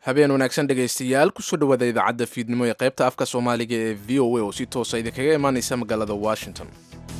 habeen wanaagsan dhegaystayaal kusoo dhawaada idaacadda fiidnimo ee qaybta afka soomaaliga ee v o a oo si toosa idinkaga imaanaysa magaalada washington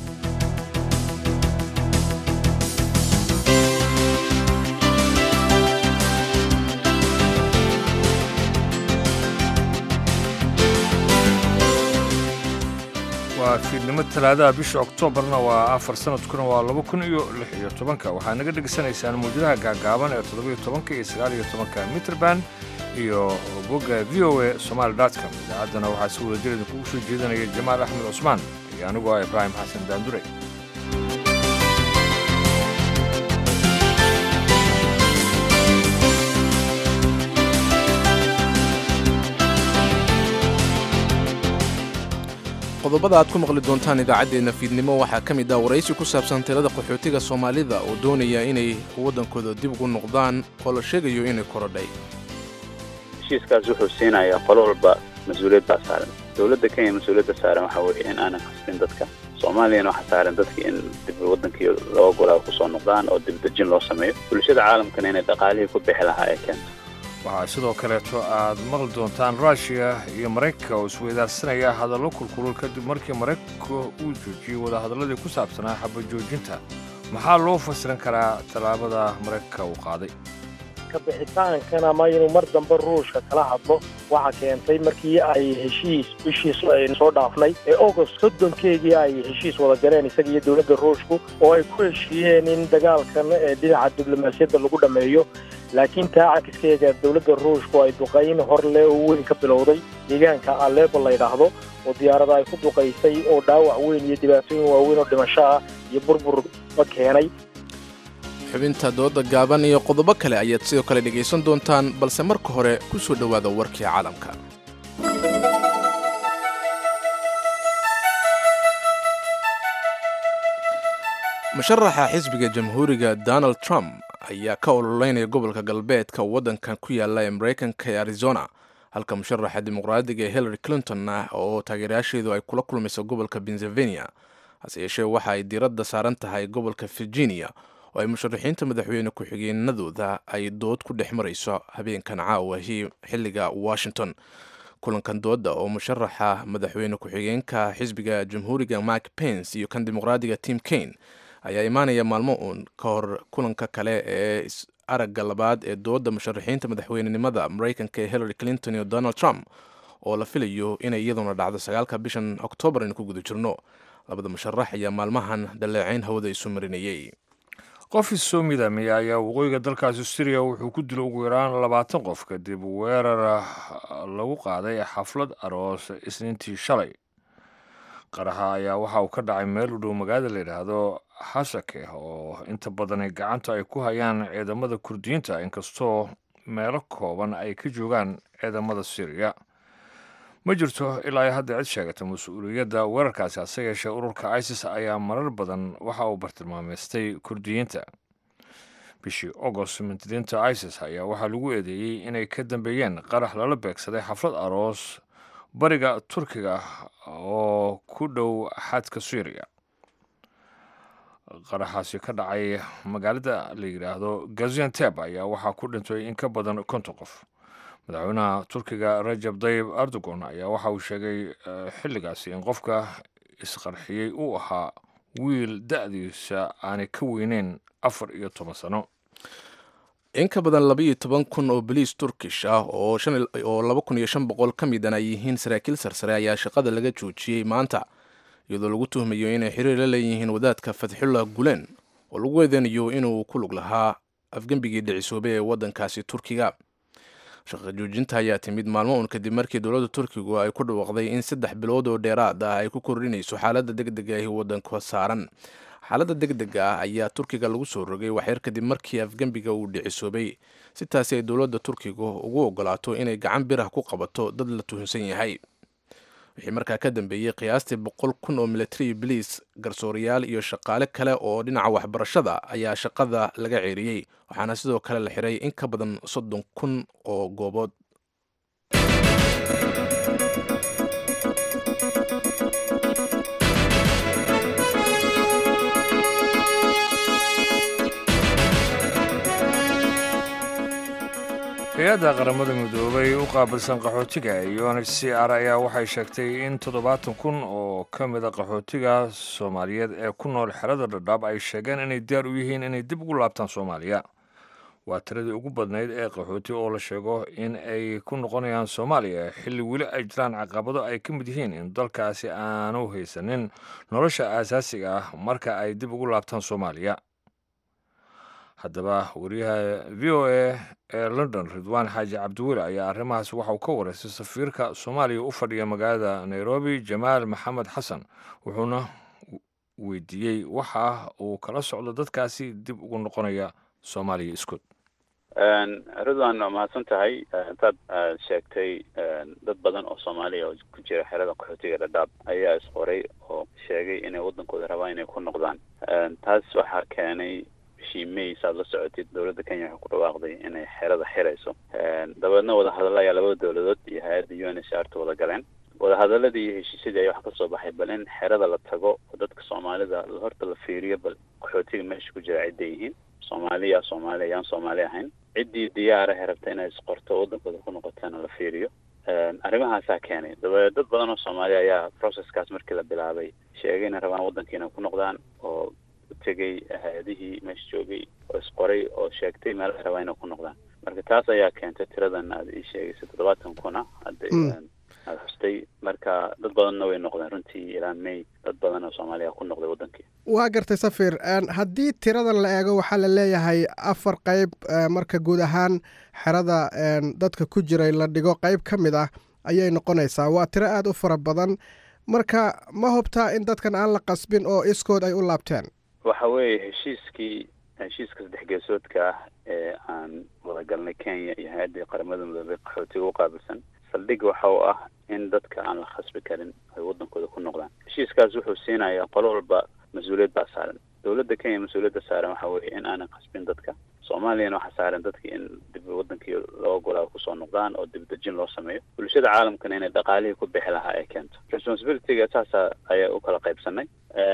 waa fiidnimo talaadaha bisha oktoobarna waa afar sanadkuna waa laba kun iyo lix iyo tobanka waxaa naga dhegaysanaysaan muujadaha gaagaaban ee toddobiyo tobanka iyo sagaal iyo tobanka mitrband iyo bogga v o a somaali com idaacaddana waxaa si wada jir idinkugu soo jeedanaya jamaal axmed cusmaan iyo anigoo ah ibraahim xasan daandure qodobada aad ku maqli doontaan idaacaddeenna fiidnimo waxaa ka mid ah waraysi ku saabsan tirada qaxootiga soomaalida oo doonaya inay waddankooda dib ugu noqdaan oo la sheegayo inay korodhay heshiiskaas wuxuu siinayaa qolo walba mas-uuliyad baa saaran dowladda kenya mas-uuliyadda saaran waxaa weeye in aanan khasbin dadka soomaaliyana waxaa saaran dadka in dib waddankii laba golaa kusoo noqdaan oo dibdejin loo sameeyo bulshada caalamkana inay dhaqaalihii ku bixi lahaa ee keento waxaa sidoo kaleeto aad maqli doontaan ruushiya iyo maraykanka oo isweydaarsanaya hadallo kulkulul kadib markii maraykanka uu joojiyey wadahadalladii ku saabsanaa xabajoojinta maxaa loo fasiran karaa tallaabada maraykanka uu qaaday kabixitaankan ama inuu mar dambe ruushka kala hadlo waxaa keentay markii ay heshiis bishiis aynu soo dhaafnay ee agost soddonkeegii ay heshiis wada galeen isaga iyo dowladda ruushku oo ay ku heshiiyeen in dagaalkan ee dhinaca diblomaasiyadda lagu dhammeeyo laakiin taa cakiskeega dowladda ruushku ay duqayn hor leh oo weyn ka bilowday deegaanka alepo la ydhaahdo oo diyaarada ay ku duqaysay oo dhaawac weyn iyo dhibaatooyin waaweyn oo dhimasho ah iyo burburba keenay xubinta dooda gaaban iyo qodobo kale ayaad sidoo kale dhegaysan doontaan balse marka hore ku soo dhowaada warkii caalamka musharaxa xisbiga jamhuuriga donald trump ayaa ka ololeynaya gobolka galbeedka waddankan ku yaala ee maraykanka ee arizona halka musharaxa dimuqraadiga ee hillary clinton ah oo taageerayaasheedu ay kula kulmayso gobolka pennsylvania hase yeeshee waxa ay diiradda saaran tahay gobolka virginia oo ay musharaxiinta madaxweyne ku-xigeenadooda ay dood ku dhex marayso habeenkan caawahi xilliga washington kulankan dooda oo musharaxa madaxweyne ku-xigeenka xisbiga jamhuuriga mike pence iyo kan dimuqraadiga tim kane ayaa imaanaya maalmo uun ka hor kulanka kale ee aragga labaad ee dooda musharaxiinta madaxweynenimada maraykanka ee hillary clinton iyo donald trump oo la filayo inay iyaduna dhacdo sagaalka bishan oktoobar aynu ku guda jirno labada musharax ayaa maalmahan dhaleecayn hawada isu marinayey qof isoo midaamaya ayaa waqooyiga dalkaasi syriya wuxuu ku dilo ugu yaraan labaatan qof kadib weerar lagu qaaday xaflad aroos isniintii shalay qaraxa ayaa waxa uu ka dhacay meel u dhow magaalada la yidhaahdo hasake oo inta badani gacanta ay ku hayaan ciidamada kurdiyiinta inkastoo meelo kooban ay ka joogaan ciidamada syriya ma jirto ilaa hadda cid sheegata mas-uuliyadda weerarkaasi hase yeeshee ururka isis ayaa marar badan waxa uu bartilmaameystay kurdiyiinta bishii agost mintidiinta isis ayaa waxaa lagu eedeeyey inay ka dambeeyeen qarax lala beegsaday xaflad aroos bariga turkiga oo ku dhow xadka syriya qaraxaasi ka dhacay magaalada la yidhaahdo gazianteb ayaa waxaa ku dhintay in ka badan konton qof madaxweynaha turkiga rajab dayib erdogon ayaa waxa uu sheegay xilligaasi in qofka isqarxiyey uu ahaa wiil da-diisa aanay ka weyneyn afar iyo toban sano in ka badan labaiyo toban kun oo boliis turkish ah oo laba kun iyo shan boqol ka midan ay yihiin saraakiil sarsare ayaa shaqada laga joojiyey maanta iyadoo lagu tuhmayo inay xiriir la leeyihiin wadaadka fatxullah gulen oo lagu eedeynayo inuu ku lug lahaa afgembigii dhicisoobay ee waddankaasi turkiga shaqa joojinta ayaa timid maalmo uun kadib markii dowladda turkigu ay ku dhawaaqday in saddex bilood oo dheeraad ah ay ku kordhinayso xaaladda deg dega ahi waddanka saaran xaaladda deg dega ah ayaa turkiga lagu soo rogay waxyar kadib markii afgembiga uu dhicisoobay si taasi ay dowladda turkigu ugu ogolaato inay gacan birah ku qabato dad la tuhunsan yahay wixii markaa ka dambeeyey qiyaastii boqol kun oo military boliis garsoorayaal iyo shaqaale kale oo dhinaca waxbarashada ayaa shaqada laga ceeriyey waxaana sidoo kale la xiray in ka badan soddon kun oo goobood hay-adda qaramada midoobay u qaabilsan qaxootiga iyo n h c r ayaa waxay sheegtay in toddobaatan kun oo ka mida qaxootiga soomaaliyeed ee ku nool xerada dhadhaab ay sheegeen inay diyaar u yihiin inay dib ugu laabtaan soomaaliya waa tiradii ugu badnayd ee qaxooti oo la sheego in ay ku noqonayaan soomaaliya xilli weli ay jiraan caqabado ay ka mid yihiin in dalkaasi aanu haysanin nolosha aasaasiga ah marka ay dib ugu laabtaan soomaaliya haddaba wariyaha v o a ee london ridwaan xaaji cabdiweli ayaa arrimahaas waxa uu ka wareystay safiirka soomaaliya u fadhiya magaalada nairobi jamaal maxamed xasan wuxuuna weydiiyey waxa uu kala socdo dadkaasi dib ugu noqonaya soomaaliya iskood ridwan waa mahadsan tahay intaad sheegtay dad badan oo soomaaliya oo ku jira xerada qaxootiga dhadhaab ayaa isqoray oo sheegay inay waddankooda rabaan inay ku noqdaan taas waxaa keenay bishii may saad la socotid dowladda kenya waxay ku dhawaaqday inay xerada xirayso dabeedna wadahadalla ayaa labada dowladood iyo hay-adda u n h r ta wada galeen wadahadaladii iyo heshiisyadii ayaa wax ka soo baxay bal in xerada la tago oo dadka soomaalida horta la fiiriyo bal qaxootiga meesha ku jira cidday yihiin soomaaliya soomaaliya ayaan soomaali ahayn ciddii diyaarahe rabta inay isqorto waddankooda ku noqotana la fiiriyo arrimahaasaa keenay dabadeed dad badan oo soomaaliya ayaa processkaas markii la bilaabay sheegay inay rabaan waddankiina ku noqdaan oo tegay hay-adihii meesha joogay oo isqoray oo sheegtay meel ay rabaan inay ku noqdaan marka taas ayaa keentay tiradan aad ii sheegaysay toddobaatan kuna hadda aada xustay marka dad badanna way noqdeen runtii ilaa may dad badan oo soomaaliya ku noqday waddankii waa gartay safir haddii tiradan la eego waxaa la leeyahay afar qeyb marka guud ahaan xerada dadka ku jiray la dhigo qeyb ka mid ah ayay noqonaysaa waa tiro aada u fara badan marka ma hubtaa in dadkan aan la qasbin oo iskood ay u laabteen waxa weeye heshiiskii heshiiska saddex geesoodka ah ee aan wada galnay kenya iyo hay-addii qaramada midoobay qaxootiga u qaabilsan saldhig waxa uu ah in dadka aan la khasbi karin ay waddankooda ku noqdaan heshiiskaas wuxuu siinayaa qolo walba mas-uuliyad baa saaran dowladda kenya mas-uuliyadda saaran waxa weeye in aanan khasbin dadka soomaaliyana waxaa saaran dadki in dib waddankii loo ogolaa kusoo noqdaan oo dibdejin loo sameeyo bulshada caalamkana inay dhaqaalihii ku bixi lahaa ay keento responsibilityga saasa ayaa u kala qaybsanay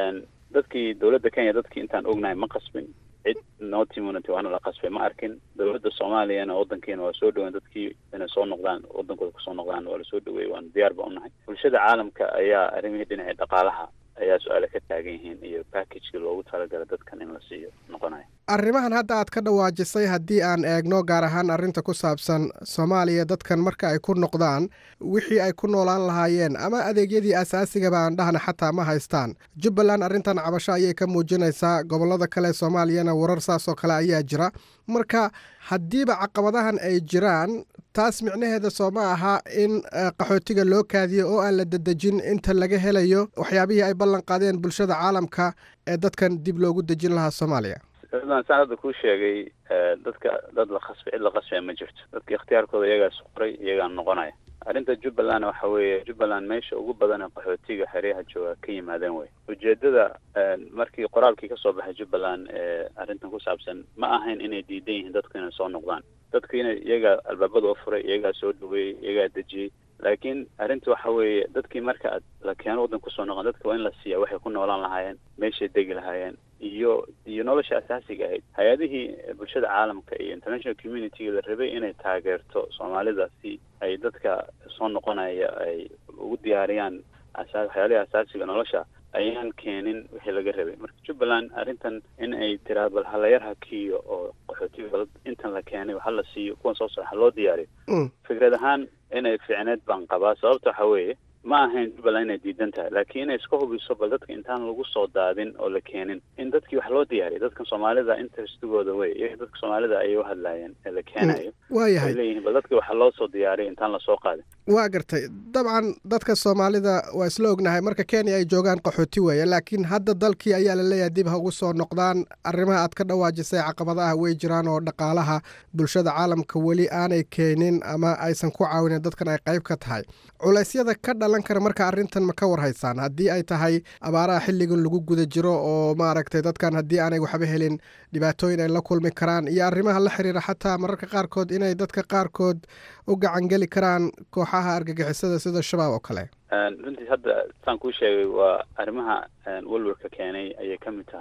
dadkii dowladda kenya dadkii intaan ognahay ma qasbin cid no community waana la qasbay ma arkin dowladda soomaaliyana waddankiina waa soo dhaweyn dadkii inay soo noqdaan waddankooda kusoo noqdaan waa lasoo dhaweeyey waana diyaar ba unahay bulshada caalamka ayaa arrimihii dhinacii dhaqaalaha ayaa su-aale ka taagan yihiin iyo packagekii loogu talagala dadkan in la siiyo noqonaya arrimahan hadda aad ka dhawaajisay haddii aan eegno gaar ahaan arrinta ku saabsan soomaaliya dadkan marka ay ku noqdaan wixii ay ku noolaan lahaayeen ama adeegyadii aasaasigaba aan dhahna xataa ma haystaan jubbaland arrintan cabasho ayay ka muujinaysaa gobollada kale soomaaliyana warar saas oo kale ayaa jira marka haddiiba caqabadahan ay jiraan taas micnaheeda soo ma aha in qaxootiga loo kaadiyo oo aan la dedejin inta laga helayo waxyaabihii ay ballan qaadeen bulshada caalamka ee dadkan dib loogu dejin lahaa soomaaliya saan hadda kuu sheegay dadka dad la khasbay cid la khasbaya ma jirto dadka ikhtiyaarkooda iyagaa isqoray iyagaa noqonaya arrinta jubbaland waxa weeye jubbaland meesha ugu badan ee qaxootiga xeryaha jooga ka yimaadeen wey ujeedada markii qoraalkii kasoo baxay jubbaland ee arrintan ku saabsan ma ahayn inay diidan yihiin dadku inay soo noqdaan dadku inay iyagaa albaabada u furay iyagaa soo dhaweeyey iyagaa dejiyey laakiin arrinta waxa weeye dadkii marka aad la keeno waddanka kusoo noqon dadka waa in la siiya waxay ku noolaan lahaayeen meeshay degi lahaayeen iyo iyo nolosha asaasiga ahayd hay-adihii bulshada caalamka iyo international community la rabay inay taageerto soomaalida si ay dadka soo noqonaya ay ugu diyaariyaan asa waxyaalihii asaasiga nolosha ayaan keenin wixii laga rabay marka jubbaland arrintan in ay tiraado bal halayar hakiyo oo qaxootiga bal intan la keenay ha la siiyo kuwan soo socda ha loo diyaariyo fikrad ahaan inay fiicneed baan qabaa sababta waxa weeye ma ahayn jubbaland inay diidan tahay laakiin inay iska hubiso bal dadka intaan lagu soo daadin oo la keenin in dadkii wax loo diyaariyo dadkan soomaalida interestigooda wey iyaga dadka soomaalida ayay u hadlaayeen ee la keenayo waayahay ay leeyihiin bal dadka waxa loo soo diyaariyo intaan lasoo qaadin waa gartay dabcan dadka soomaalida waa isla ognahay marka kenya ay joogaan qaxooti weeye laakiin hadda dalkii ayaa la leeyahay dib ha ugu soo noqdaan arrimaha aad ka dhawaajisay caqabadaha way jiraan oo dhaqaalaha bulshada caalamka weli aanay keenin ama aysan ku caawinin dadkan ay qayb ka tahay culeysyada ka dhalan kara marka arrintan ma ka warhaysaan haddii ay tahay abaaraha xilligan lagu guda jiro oo maaragtay dadkan haddii aanay waxba helin dhibaatooyin ay la kulmi karaan iyo arrimaha la xiriira xataa mararka qaarkood inay dadka qaarkood u gacangeli karaan kooxaha argagixisada sida shabaab oo kale runtii hadda saan kuu sheegay waa arrimaha welwelka keenay ayay ka mid tahay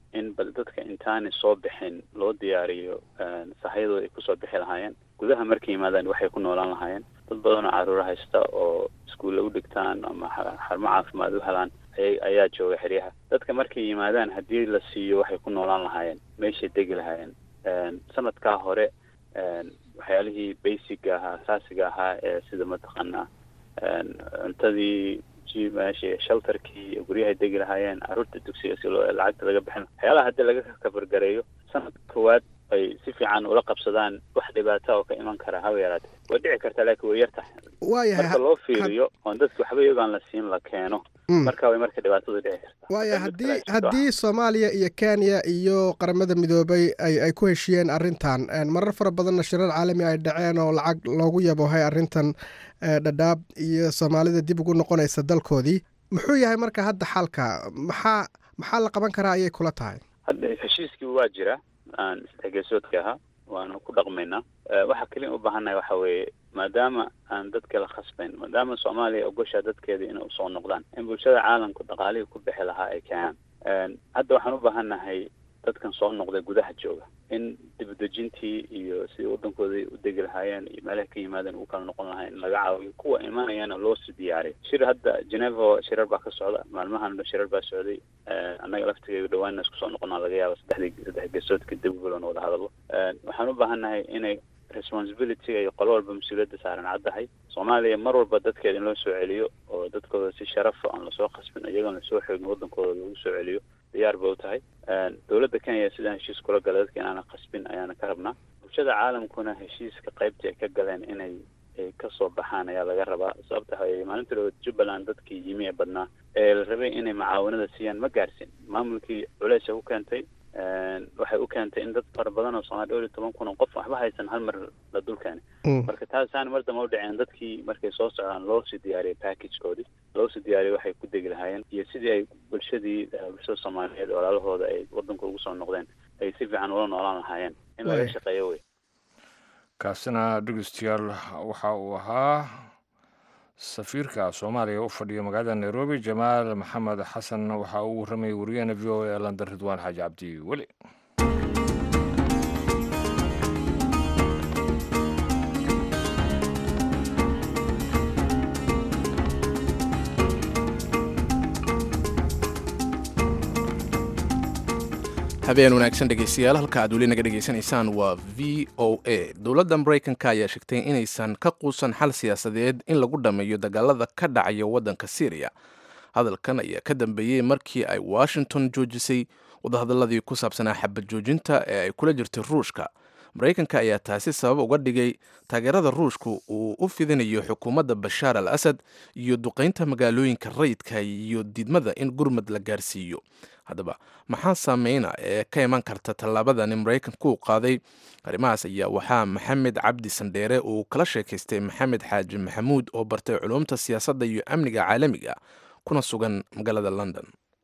in bal dadka intaanay soo bixin loo diyaariyo sahayadooda ay kusoo bixi lahaayeen gudaha markay yimaadaan waxay ku noolaan lahaayeen dad badan oo caruuro haysta oo iskuulla u dhigtaan ama xarumo caafimaad u helaan ayaa jooga xeryaha dadka markay yimaadaan haddii la siiyo waxay ku noolaan lahaayeen meeshay degi lahaayeen sanadkaa hore waxyaalihii basiga ahaa asaasiga ahaa ee sida mataqaanaa cuntadii meesha shelterkii guryahay degi lahaayeen caruurta dugsiga si loo lacagta laga bixin waxyaalaha haddii laga kabargareeyo sanadka koowaad ay si fiican ula qabsadaan wax dhibaata oo ka iman kara haba yaraatee way dhici kartaa laakiin way yar tahay waayahay marka loo fiiriyo oon dadki waxba iyagoon la siin la keeno marka way marka dhibaatadu dhici kartaa waaya haddii haddii soomaaliya iyo kenya iyo qaramada midoobay ay ay ku heshiyeen arrintan marar fara badanna shirar caalami ay dhaceen oo lacag loogu yabohay arrintan dhadhaab iyo soomaalida dib ugu noqonaysa dalkoodii muxuu yahay marka hadda xalka maxaa maxaa la qaban karaa ayay kula tahay hadda heshiiskii waa jira aan isdhexgeesoodka ahaa waanu ku dhaqmaynaa waxa keliya u baahannahay waxa weeye maadaama aan dadka la khasbayn maadaama soomaaliya ogoshaa dadkeeda inay usoo noqdaan in bulshada caalamku dhaqaalihii ku bixi lahaa ay keenaan hadda waxaan u baahannahay dadkan soo noqday gudaha jooga in dibadejintii iyo sidii waddankooda u degi lahaayeen iyo meelaha ka yimaadeen ugu kala noqon lahayn in laga caawiyo kuwa imanayana loo sii diyaariyo shir hadda geneva shirar baa ka socda maalmahan shirar baa socday annaga laftigeega dhawaanna isku soo noqonaa laga yaaba saddexdii saddex geesoodka dibgolan wada hadalo waxaan u baahannahay inay responsibility iyo qolo walba mas-uuliyadda saaran caddahay soomaaliya mar walba dadkeeda in loo soo celiyo oo dadkooda si sharafa aan lasoo khasbin iyagoon lasoo xoogin waddankooda lagu soo celiyo diyaar ba u tahay dowladda kenya sidaan heshiis kula gala dadka inaana khasbin ayaana ka rabnaa bulshada caalamkuna heshiiska qaybtii ay ka galeen inay kasoo baxaan ayaa laga rabaa sababta waxaweye maalinta dhawood jubbaland dadkii yimi ee badnaa ee la rabay inay macaawanada siiyaan ma gaarsin maamulkii culeys u keentay waxay u keentay in dad fara badan oo somaali dhowr iyo toban kun oo qof waxba haysan hal mar la dul keenay marka taasaan mar damba u dhaceen dadkii markay soo socdaan loo sii diyaariyay packagekoodii loo sii diyaariyay waxay ku degi lahaayeen iyo sidii ay bulshadii bulshada soomaaliyeed walaalahooda ay waddanka ugu soo noqdeen ay si fiican ula noolaan lahaayeen in laga shaqeeyo wey kaasina dhegeystayaal waxa uu ahaa safiirka soomaaliya u fadhiya magaalada nairobi jamaal maxamed xasan waxa uu warramayay wariyahena v o a london ridwaan xaaji cabdi weli habeen wanaagsan dhegeystayaal halka aad weli naga dhegaysanaysaan waa v o a dowladda maraykanka ayaa sheegtay inaysan ka quusan xal siyaasadeed in lagu dhammeeyo dagaalada ka dhacaya waddanka syriya hadalkan ayaa ka dambeeyey markii ay washington joojisay wadahadaladii ku saabsanaa xabad joojinta ee ay kula jirtay ruushka maraykanka ayaa taasi sabab uga dhigay taageerada ruushku uu u fidinayo xukuumadda bashaar al asad iyo duqaynta magaalooyinka rayidka iyo diidmada in gurmad la gaarsiiyo haddaba maxaa saameyna ee ka iman karta tallaabadani maraykanku u qaaday arrimahaas ayaa waxaa maxamed cabdi sandheere uu kala sheekaystay maxamed xaaji maxamuud oo bartay culumta siyaasadda iyo amniga caalamiga kuna sugan magaalada london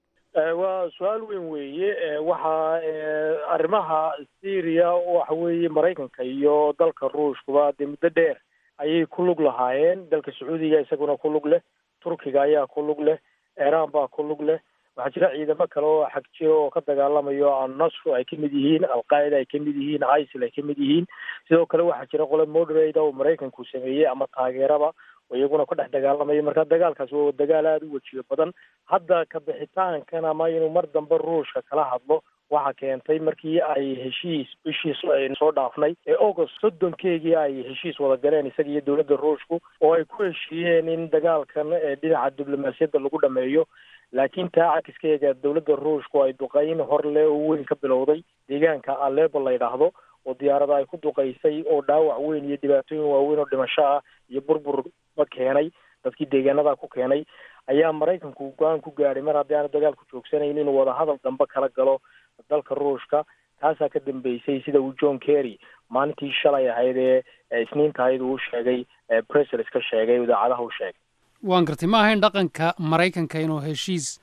waa su-aal weyn weeye waxaa arrimaha syria waxa weeye maraykanka iyo dalka ruushkuba dee muddo dheer ayay ku lug lahaayeen dalka sacuudiga isaguna ku lug leh turkiga ayaa ku lug leh iiraan baa ku lug leh waxaa jira ciidamo kale oo xag jiro oo ka dagaalamayo annasru ay kamid yihiin alqaacida ay kamid yihiin isil ay kamid yihiin sidoo kale waxaa jira qole moderate oo maraykanku sameeyey ama taageeraba oo iyaguna ka dhex dagaalamaya marka dagaalkaas waa dagaal aada u wejiyo badan hadda ka bixitaankan ama inuu mar dambe ruushka kala hadlo waxa keentay markii ay heshiis bishii soo dhaafnay ee august soddonkeegii ay heshiis wada galeen isaga iyo dowladda ruushku oo ay ku heshiiyeen in dagaalkan dhinaca diblomaasiyadda lagu dhameeyo laakiin taa cakiskeega dowladda ruushku ay duqeyn hor le oo weyn ka bilowday deegaanka alebo la yidhaahdo oo diyaarada ay ku duqaysay oo dhaawac weyn iyo dhibaatooyin waaweyn oo dhimasho ah iyo burburba keenay dadkii deegaanada ku keenay ayaa maraykanku go-aan ku gaadhay mar haddii aana dagaalku joogsanayn inuu wadahadal dambe kala galo dalka ruushka taasaa ka dambeysay sida uu john kerry maalintii shalay ahayd ee isniinta ahayd uu sheegay bresels ka sheegay idaacadaha u sheegay waan gartay ma ahayn dhaqanka maraykanka inuu heshiis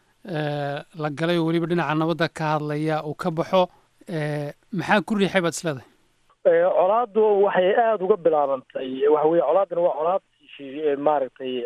la galay oo weliba dhinaca nabadda ka hadlaya uu ka baxo maxaa ku riixay baad isleedahay colaaddu waxay aada uga bilaabantay waxa weye colaaddana waa colaad maaragtay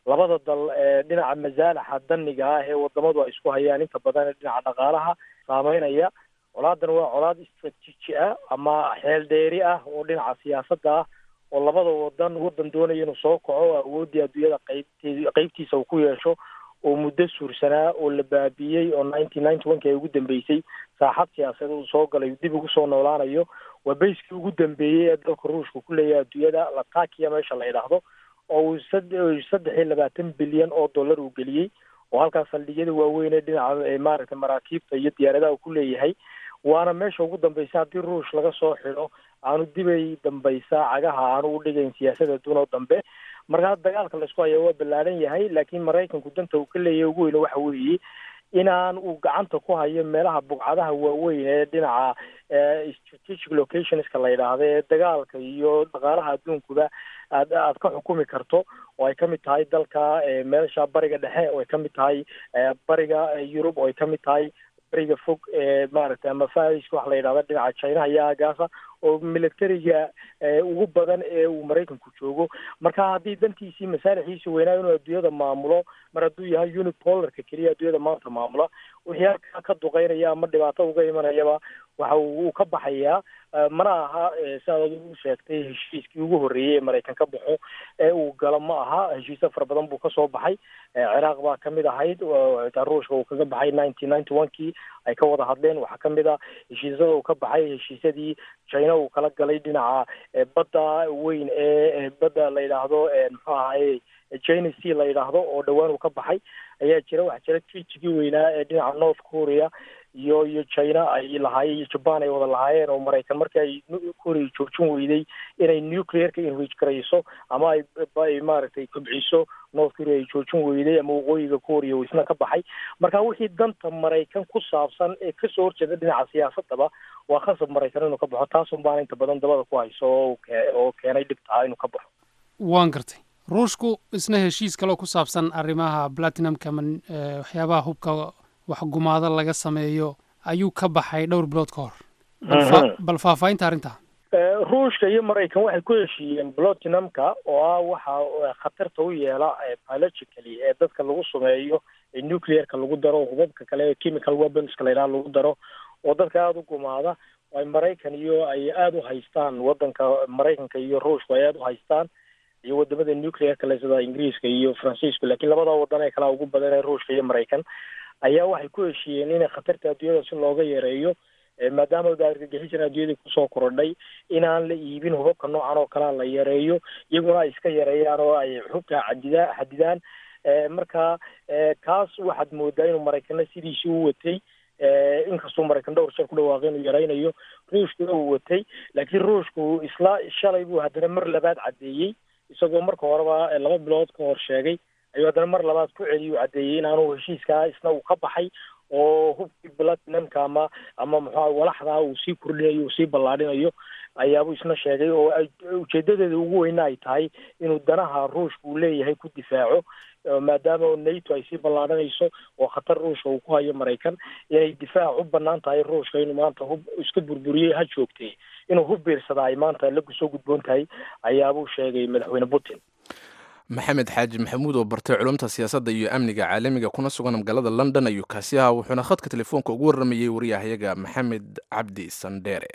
labada dal dhinaca masaalaxa daniga ah ee wadamadu ay isku hayaan inta badan dhinaca dhaqaalaha saameynaya colaadan waa colaad istraatiiji ah ama xeel dheeri ah oo dhinaca siyaasadda ah oo labada wadan wadan doonaya inuu soo kaco awooddii adduunyada qaybte qeybtiisa uu ku yeesho oo muddo suursanaa oo la baabiiyey oo nineteen ninety one ki ay ugu dambeysay saaxad siyaasadeed uu soo galay dib ugu soo noolaanayo waa bayskii ugu dambeeyey ee dalka ruushka ku leeyahay adduunyada latakiya meesha la yidhaahdo oo uu saddex iyo labaatan bilyan oo dollar uu geliyey oo halkaas saldhigyada waaweyn ee dhinaca maaragtay maraakiibta iyo diyaaradaha uu ku leeyahay waana meesha ugu dambaysa haddii ruush laga soo xidho aanu dibay dambaysa cagaha aanu u dhigayn siyaasada adduun oo dambe markaa dagaalka laisku haya waa ballaadhan yahay laakiin maraykanku danta uu ka leeyahay ugu weyne waxa weeye inaan uu gacanta ku hayo meelaha bugcadaha waaweyn ee dhinaca strategic locationska la yidhaahdo ee dagaalka iyo dhaqaalaha adduunkuba aad aad ka xukumi karto oo ay kamid tahay dalka meesha bariga dhexe oo ay kamid tahay bariga yurub oo ay kamid tahay bariga fog ee maaragtay ama fariska waxa la yidhahda dhinaca chinaha iyo aagaasa oo militariga ugu badan ee uu maraykanku joogo marka haddii dantiisii masaalixiisii weynaa inuu adduunyada maamulo mar hadduu yahay unipolarka keliya adduunyada maanta maamula wixii halkaa ka duqeynaya ama dhibaato uga imanayaba waxa uu ka baxayaa mana aha siaad u sheegtay heshiiskii ugu horreeyey ee maraykan ka baxo ee uu galo ma aha heshiisyo fara badan buu kasoo baxay ciraaq baa kamid ahayd xitaa ruushka uu kaga baxay nineteen ninety one kii ay ka wada hadleen waxaa kamid a heshiisyada uu ka baxay heshiisyadii china uu kala galay dhinaca badda weyn ee badda la yidhaahdo muxuu ahaye china c la yidhaahdo oo dhowaan uu ka baxay ayaa jira waxaa jira trijigii weynaa ee dhinaca north korea iyo iyo china ay lahaayeen iyo jaban ay wada lahaayeen oo maraykan markii ay korea joojin weyday inay nuclearka enrich garayso ama ay ay maaragtay kobciso north korea ay joojin weyday ama waqooyiga korea uu isna ka baxay marka wixii danta maraykan ku saabsan ee kasoo horjeeda dhinaca siyaasadaba waa khasab maraykan inuu ka baxo taasun baana inta badan dabada ku hayso oo keenay dhibtaa inuu ka baxo waan gartay ruushku isna heshiis kaloo ku saabsan arrimaha platinumka ama waxyaabaha hubka wax gumaado laga sameeyo ayuu ka baxay dhowr bilood ka hor bal faahfaahinta arrintaa ruushka iyo maraykan waxay ku heshiiyeen platinumka oo ah waxa khatarta u yeela biologically ee dadka lagu sameeyo ee nuclearka lagu daro hubabka kale ee chemical weaponska la yidhaha lagu daro oo dadka aada u gumaada ay maraykan iyo ay aada u haystaan wadanka maraykanka iyo ruushku ay aada u haystaan iyo wadamada nuclearka le sida ingiriiska iyo faransiisku lakiin labada wadan ee kalea ugu badan ee ruushka iyo maraykan ayaa waxay ku heshiiyeen inay khatarta adduunyada si looga yareeyo maadaama argagixisana adduunyadii kusoo korodhay inaan la iibin hubabka noocan oo kalea la yareeyo iyaguna ay iska yareeyaan oo ay xubka cadida xadidaan marka kaas waxaad moodaa inuu maraykana sidiisii u watay inkastuu maraykan dhowr jeer ku dhawaaqay inuu yaraynayo ruushkuna uu watay laakiin ruushku isla shalay buu haddana mar labaad caddeeyey isagoo marka horeba laba bilood ka hor sheegay ayuu haddana mar labaad ku celiyuu caddeeyey inaanu heshiiskaa isna uu ka baxay oo hubkii platinumka ama ama muxua walaxdaa uu sii kordhinayo uu sii ballaadhinayo ayaabuu isna sheegay oo ujeedadeeda ugu weyna ay tahay inuu danaha ruushka uu leeyahay ku difaaco maadaama nato ay sii ballaadhanayso oo khatar ruushka uu ku hayo maraykan inay difaac u banaan tahay ruushka inuu maanta hub iska burburiyey ha joogtay inuu hub biirsada ay maanta la soo gudboon tahay ayaabuu sheegay madaxweyne putin maxamed xaaji maxamuud oo bartay culumta siyaasadda iyo amniga caalamiga kuna sugan magaalada london ayuu kaasi ahaa wuxuuna khadka telefoonka ugu warramayey wariyahayaga maxamed cabdi sandheere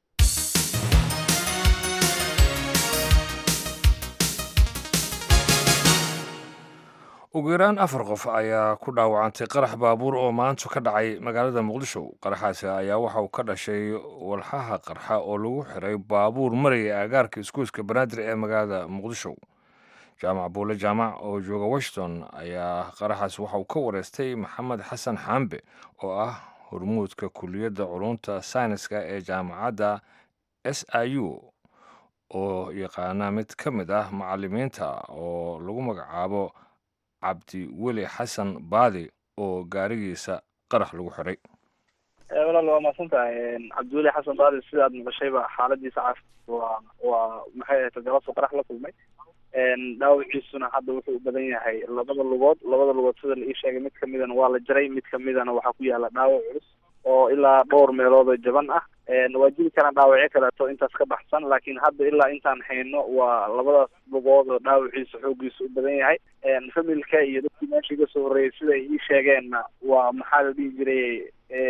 ugu yaraan afar qof ayaa ku dhaawacantay qarax baabuur oo maanta ka dhacay magaalada muqdisho qaraxaasi ayaa waxa uu ka dhashay walxaha qarxa oo lagu xiray baabuur maraya aagaarka iskuuska banaadir ee magaalada muqdisho jaamac buule jaamac oo jooga washington ayaa qaraxaasi waxa uu ka wareystay maxamed xasan xaambe oo ah hormuudka kuliyadda culunta sayniska ee jaamacadda s i u oo yaqaana mid ka mid ah macalimiinta oo lagu magacaabo cabdi weli xasan baadi oo gaarigiisa qarax lagu xiray walaal waa mahadsan tahay cabdiweli xasan baadi sidaad maqashayba xaaladiisa caafi waa waa maxay ahayd galabta qarax la kulmay dhaawaciisuna hadda wuxuu u badan yahay labada lugood labada lugood sida la ii sheegay mid kamidana waa la jaray mid kamidana waxaa ku yaala dhaawac culus oo ilaa dhowr meelood oo jaban ah waa jiri karaan dhaawacyo kaleeto intaas ka baxsan laakiin hadda ilaa intaan hayno waa labadaas lugood oo dhaawaciisa xoogiisa u badan yahay familka iyo dadkii meesha iga soo horreeyay sida ay ii sheegeenna waa maxaa la dhihi jiray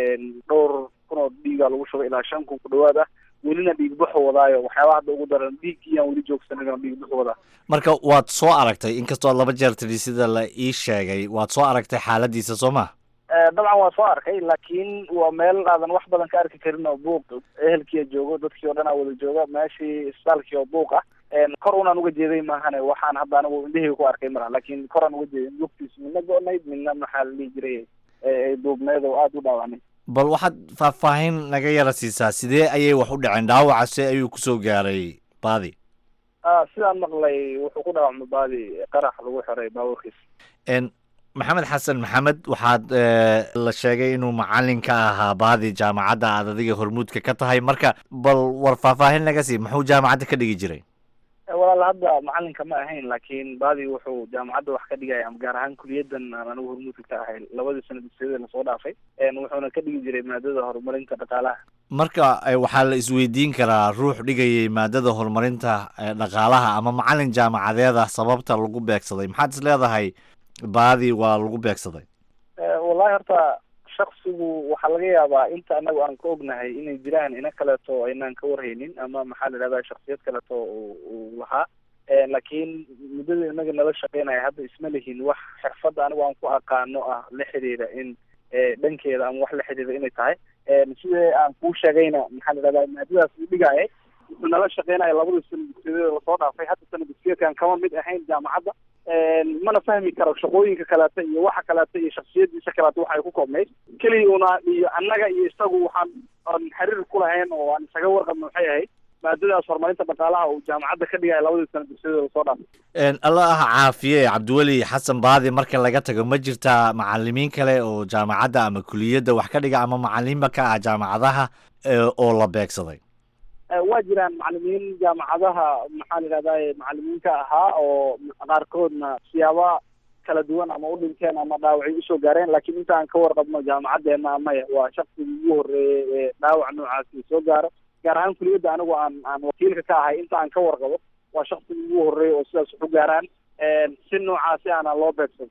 dhowr kun oo dhiigaa lagu shubay ilaa shan kun ku dhawaad ah welina dhiig baxu wadaayo waxyaabaha hadda ugu daran dhiiggiyaan weli joogsanin oo dhiig baxu wadaa marka waad soo aragtay inkastoo laba jeer tidhi sida la ii sheegay waad soo aragtay xaaladiisa soo ma dabcan waa soo arkay laakiin waa meel aadan wax badan ka arki karin oo buuq ehelkiia joogo dadkii oo dhan aa wada jooga meeshii isbitaalkii oo buuq ah kor unaan uga jeeday maahane waxaan hadda anigu indhahayga ku arkay malaha laakiin koraan uga jeeday lugtiis midna go-nayd midna maxaa la dhihi jiray ay duubneed oo aada u dhaawacnay bal waxaad faahfaahin naga yara siisaa sidee ayay wax u dhaceen dhaawaca se ayuu kusoo gaaray baadi sidaan maqlay wuxuu ku dhaawacmay baadi qarax lagu xiray baaburkiis maxamed xasan maxamed waxaad la sheegay inuu macalin ka ahaa baadi jaamacadda aad adiga hormuudka ka tahay marka bal war faahfaahin naga sii muxuu jaamacadda ka dhigi jiray walaal hadda macalinka ma ahayn laakiin baadi wuxuu jaamacadda wax ka dhigaya ama gaar ahaan kuliyadan aan anigu hormuudka ka ahay labadii sana dugsiyada lasoo dhaafay wuxuuna ka dhigi jiray maadada horumarinta dhaqaalaha marka waxaa la isweydiin karaa ruux dhigayay maadada horumarinta dhaqaalaha ama macalin jaamacadeeda sababta lagu beegsaday maxaad is leedahay baadi waa lagu beegsaday wallahi horta shaksigu waxaa laga yaabaa inta anagu aan ka ognahay inay jiraan ina kaleeto aynaan ka warhaynin ama maxaa la idhahdaa shaksiyad kaleeto uu lahaa laakiin muddada inaga nala shaqeynaya hadda isma lihin wax xirfadda anigu aan ku aqaano ah la xidhiidha in dhankeeda ama wax la xidhiidha inay tahay sidee aan kuu sheegayna maxaa la idhahdaa maadadaas uu dhigaayay wuxuu nala shaqeynaya labadii sana dugsiyadeeda lasoo dhaafay hadda sana dugsiyeedkan kama mid ahayn jaamacadda mana fahmi karo shaqooyinka kaleeta iyo waxa kaleeta iyo shaksiyadiisa kaleeta waxa ay ku koobnayd keliya una iyo annaga iyo isagu waxaan aan xiriir ku lahayn oo aan isaga warqabna waxay ahayd maadadaas horumarinta dhaqaalaha uu jaamacadda ka dhigaya labadii sana dugsiyadeeda lasoo dhaafay alla ah caafiye cabdiweli xasan baadi marka laga tago ma jirtaa macalimiin kale oo jaamacadda ama kuliyadda wax ka dhiga ama macalimiinba ka ah jaamacadaha oo la beegsaday waa jiraan macalimiin jaamacadaha maxaa la yidhahdaye macalimiinka ahaa oo qaarkoodna siyaaba kala duwan ama u dhinteen ama dhaawacay usoo gaareen laakiin inta aan ka warqabno jaamacadeena maya waa shaksigii ugu horreeyey ee dhaawac noocaasi soo gaaro gaar ahaan kuliyadda anigu aan aan wakiilka ka ahay inta aan ka warqabo waa shaksigii ugu horreeyey oo sidaas waxu gaaraan si noocaasi aana loo beegsan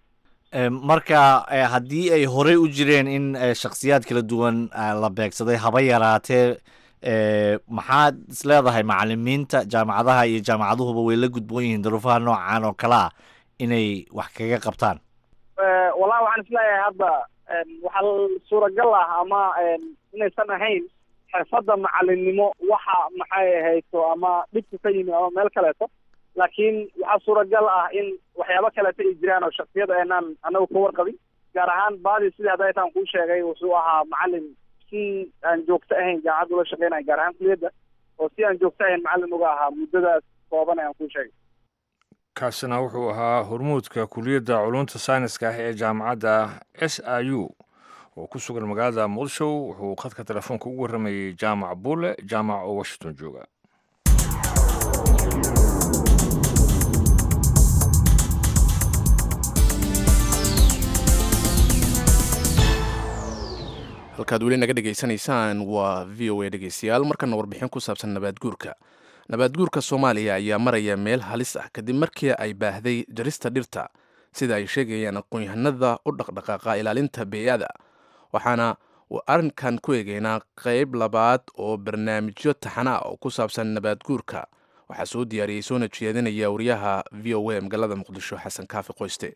marka haddii ay horey u jireen in shaksiyaad kala duwan la beegsaday haba yaraatee maxaad is leedahay macalimiinta jaamacadaha iyo jaamacaduhuba way la gudboon yihiin daruufaha noocan oo kale ah inay wax kaga qabtaan wallahi waxaan isleeyahay hadda waxaa suuragal ah ama inaysan ahayn xirfadda macalinimo waxa maxay ahayto ama dhibka ka yimi ama meel kaleeto laakiin waxaa suuragal ah in waxyaabo kaleeto ay jiraan oo shaksiyada eenaan anagu ka warqabin gaar ahaan baadi sidii hadda intaan kuu sheegay wuxuu ahaa macalin si aan joogto ahayn jaamacadda ula shaqeynaya gaar ahaan kuliyadda oo si aan joogto ahayn macalin uga ahaa muddadaas kooban ayaan kuu sheegay kaasina wuxuu ahaa hormuudka kuliyadda culunta sayniska ah ee jaamacadda s i u oo ku sugan magaalada muqdisho wuxuu khadka telefoonka ugu warramayey jaamac buule jaamac oo washington jooga halkaad weli naga dhegaysanaysaan waa v o a dhegeystayaal markana warbixin ku saabsan nabaadguurka nabaadguurka soomaaliya ayaa maraya meel halis ah kadib markii ay baahday jarista dhirta sida ay sheegayaan aqoon-yahanada u dhaqdhaqaaqa ilaalinta beeyada waxaana arrinkan ku eegeynaa qeyb labaad oo barnaamijyo taxana ah oo ku saabsan nabaadguurka waxaa soo diyaariyey soona jeedinaya wariyaha v o a magaalada muqdisho xasan kaafi qoyste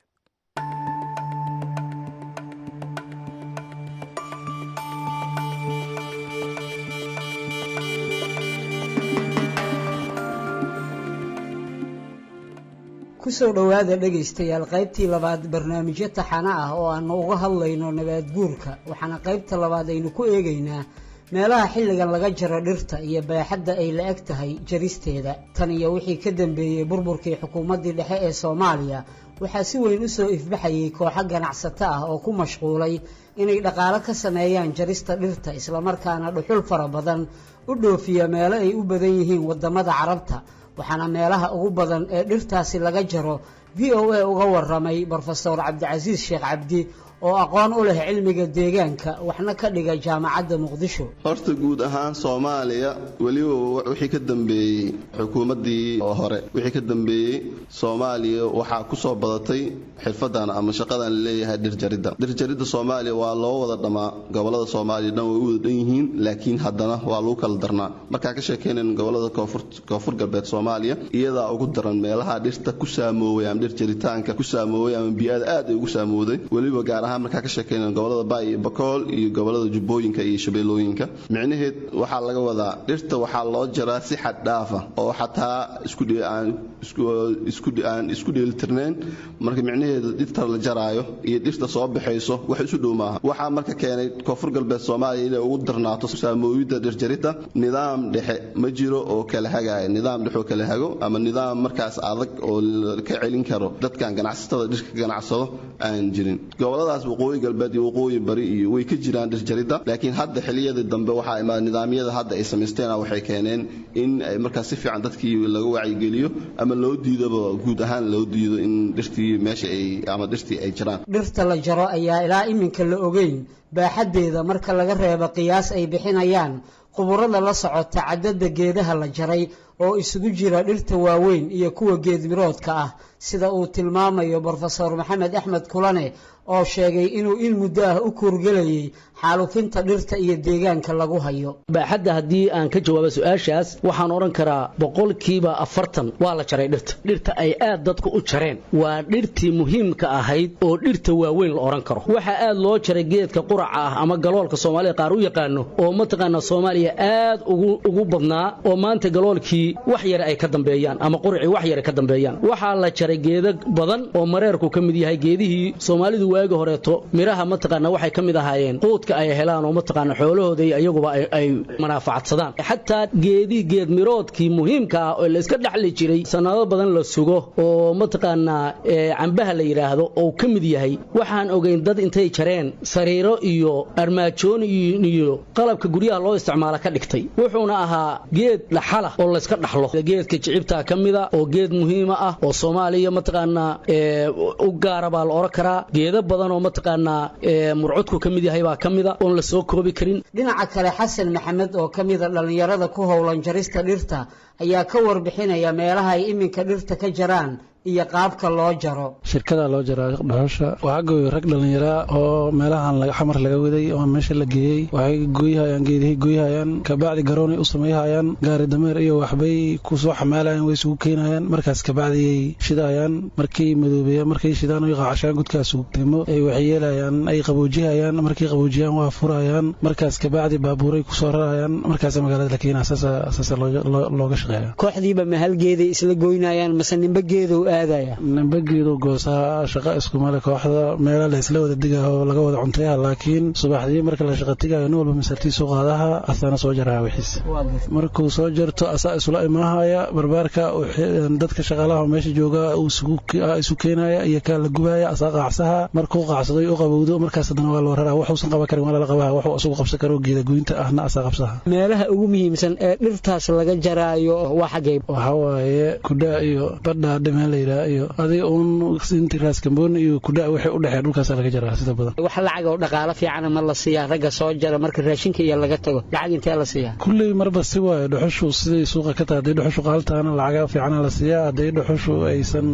kusoo dhowaada dhegaystayaal qaybtii labaad barnaamijyo taxana ah oo aanu uga hadlayno nabaadguurka waxaana qaybta labaad aynu ku eegaynaa meelaha xilligan laga jaro dhirta iyo baaxadda ay la eg tahay jaristeeda tan iyo wixii ka dambeeyey burburkii xukuumaddii dhexe ee soomaaliya waxaa si weyn u soo ifbaxayay kooxo ganacsato ah oo ku mashquulay inay dhaqaalo ka sameeyaan jarista dhirta islamarkaana dhuxul fara badan u dhoofiya meelo ay u badan yihiin waddamada carabta waxaana meelaha ugu badan ee dhirtaasi laga jaro v o a uga waramay brofesor cabdicasiis sheekh cabdi oo aqoon u leh cilmiga deegaanka waxna ka dhiga jaamacadda muqdisho horta guud ahaan soomaaliya weliba wixii ka dambeeyey xukuumaddii oo hore wixii ka dambeeyey soomaaliya waxaa ku soo badatay xirfadan ama shaqadan laleeyahay dhirjaridda dhirjaridda soomaaliya waa loo wada dhammaa gobolada soomaaliya dhan way u wada dhan yihiin laakiin haddana waa lagu kala darnaa markaan ka sheekeynayn gobolada koonfur galbeed soomaaliya iyadaa ugu daran meelaha dhirta ku saamooway ama dhir jaritaanka ku saamooway ama bii'ada aad ay ugu saamowday weliba gaar ahaan markaan ka sheekeynayn gobolada baay iyo bakool iyo gobolada jubbooyinka iyo shabeellooyinka micnaheed waxaa laga wadaa dhirta waxaa loo jaraa si xad dhaafa oo xataa aan isku dheelitirnayn marka micnaheedu dhirta la jaraayo iyo dhirta soo baxayso wax isu dhow maaha waxaa marka keenay koonfur galbeed soomaaliya inay ugu darnaato saamooyidda dhirjaridda nidaam dhexe ma jiro oo kala hagaya nidaam dhexe oo kala hago ama nidaam markaas adag oo ka celin karo dadkan ganacsatada dhirka ganacsado aan jirin goboladaas waqooyi galbeed iyo waqooyi bari iyo way ka jiraan dhirjaridda laakiin hadda xiliyadii dambe waxaa imaada nidaamyada hadda ay samaysteen waxay keeneen in ay markaas si fiican dadkii laga wacyigeliyo ama loo diidoba guud ahaan loo diido in dhirtii meesha ay ama dhirtii ay jiraan dhirta la jaro ayaa ilaa iminka la ogeyn baaxaddeeda marka laga reebo qiyaas ay bixinayaan quburada la socota caddada geedaha la jaray oo isugu jira dhirta waaweyn iyo kuwa geedmiroodka ah sida uu tilmaamayo brofesor maxamed axmed kulane oo sheegay inuu in muddo ah u kuurgelayay xaalufinta dhirta iyo deegaanka lagu hayo baaxadda haddii aan ka jawaabo su-aashaas waxaan odhan karaa boqolkiiba afartan waa la jaray dhirta dhirta ay aad dadku u jareen waa dhirtii muhiimka ahayd oo dhirta waaweyn la odhan karo waxaa aad loo jaray geedka quraca ah ama galoolka soomaalida qaar u yaqaano oo mataqaana soomaaliya aad ugu badnaa oo maanta galoolkii wax yare ay ka dambeeyaan ama quracii wax yare ka dambeeyaan waxaa la jaray geeda badan oo mareerku ka mid yahay geedihii soomaalidu waagi horeeto miraha mataqaana waxay ka mid ahaayeen quudka ay helaan oo mataqaana xoolahooda iyaguba ay manaafacadsadaan xataa geedii geed miroodkii muhiimka ah oo la iska dhaxli jiray sanado badan la sugo oo mataqaanaa cambaha la yidhaahdo oo ka mid yahay waxaan ogeyn dad intay jareen sariiro iyo armaajoon iyo qalabka guryaha loo isticmaala ka dhigtay wuxuuna ahaa geed dhaxala oo layska dhaxlo geedka jicibtaa ka mida oo geed muhiima ah oo soomaaliya mataqaanaa u gaara baa la oran karaa geeda badan oo mataqaanaa murcudku ka mid yahay baa ka mida oon la soo koobi karin dhinaca kale xasan maxamed oo ka mida dhallinyarada ku howlan jarista dhirta ayaa ka warbixinaya meelaha ay iminka dhirta ka jaraan iyo qaabka loo jaro shirkadaa loo jaraa dhuxusha waxaa gooyay rag dhallinyaraa oo meelahan xamar laga waday oo meesha la geeyey waxay gooyhayaan geedihii gooyhayaan kabacdi garoonay u samayhayaan gaari dameer iyo waxbay ku soo xamaalayaan way isugu keenayaan markaas kabacdiyay shidayaan markay madoobeeyaan markay shidaan ay qaacashaan gudkaas ugtimo ay waxay yeelayaan ay qaboojihayaan markay qaboojiyaan waa furayaan markaas kabacdi baabuuray kusoo rarayaan markaas magaalada la keenaa saasa looga shaqeeya kooxdiiba mahalgeeday isla goynayaan mase nimba geedow nimbageedu goosaa shaqa iskumale kooxda meela la isla wada digaha oo laga wada cuntayaha laakiin subaxdii marka la shaqa tigayo nin walba masartiisu qaadaha asana soo jaraha wixiis markuu soo jarto asaa isula imaahaya barbaarka dadka shaqaalaha meesha jooga isu keenaya iyo kaa la gubaya asaa qaacsaha markuu qaacsaday u qabowdo markaas haddana waa loo raraa waxuusan qaban karin waa lala qabaha waxuu asugu qabsan karo geeda goynta ahna asaa qabsaha meelaha ugu muhiimsan ee dhirtaas laga jaraayo waa xagee waxaa waaye kudhaa iyo badhaa dhimeen la yidhaha iyo adiga uun inti raaskamboon iyo kudhaa waxay u dhexeen dhulkaasa laga jaraa sida badan wax lacag oo dhaqaalo fiicana ma la siiyaa ragga soo jara marka raashinka iyo laga tago lacag intee la siiyaa kulley marba si waayo dhuxushu siday suuqa ka tahay hadday dhuxushu qaaltaana lacaga fiicana la siiyaa hadday dhuxushu aysan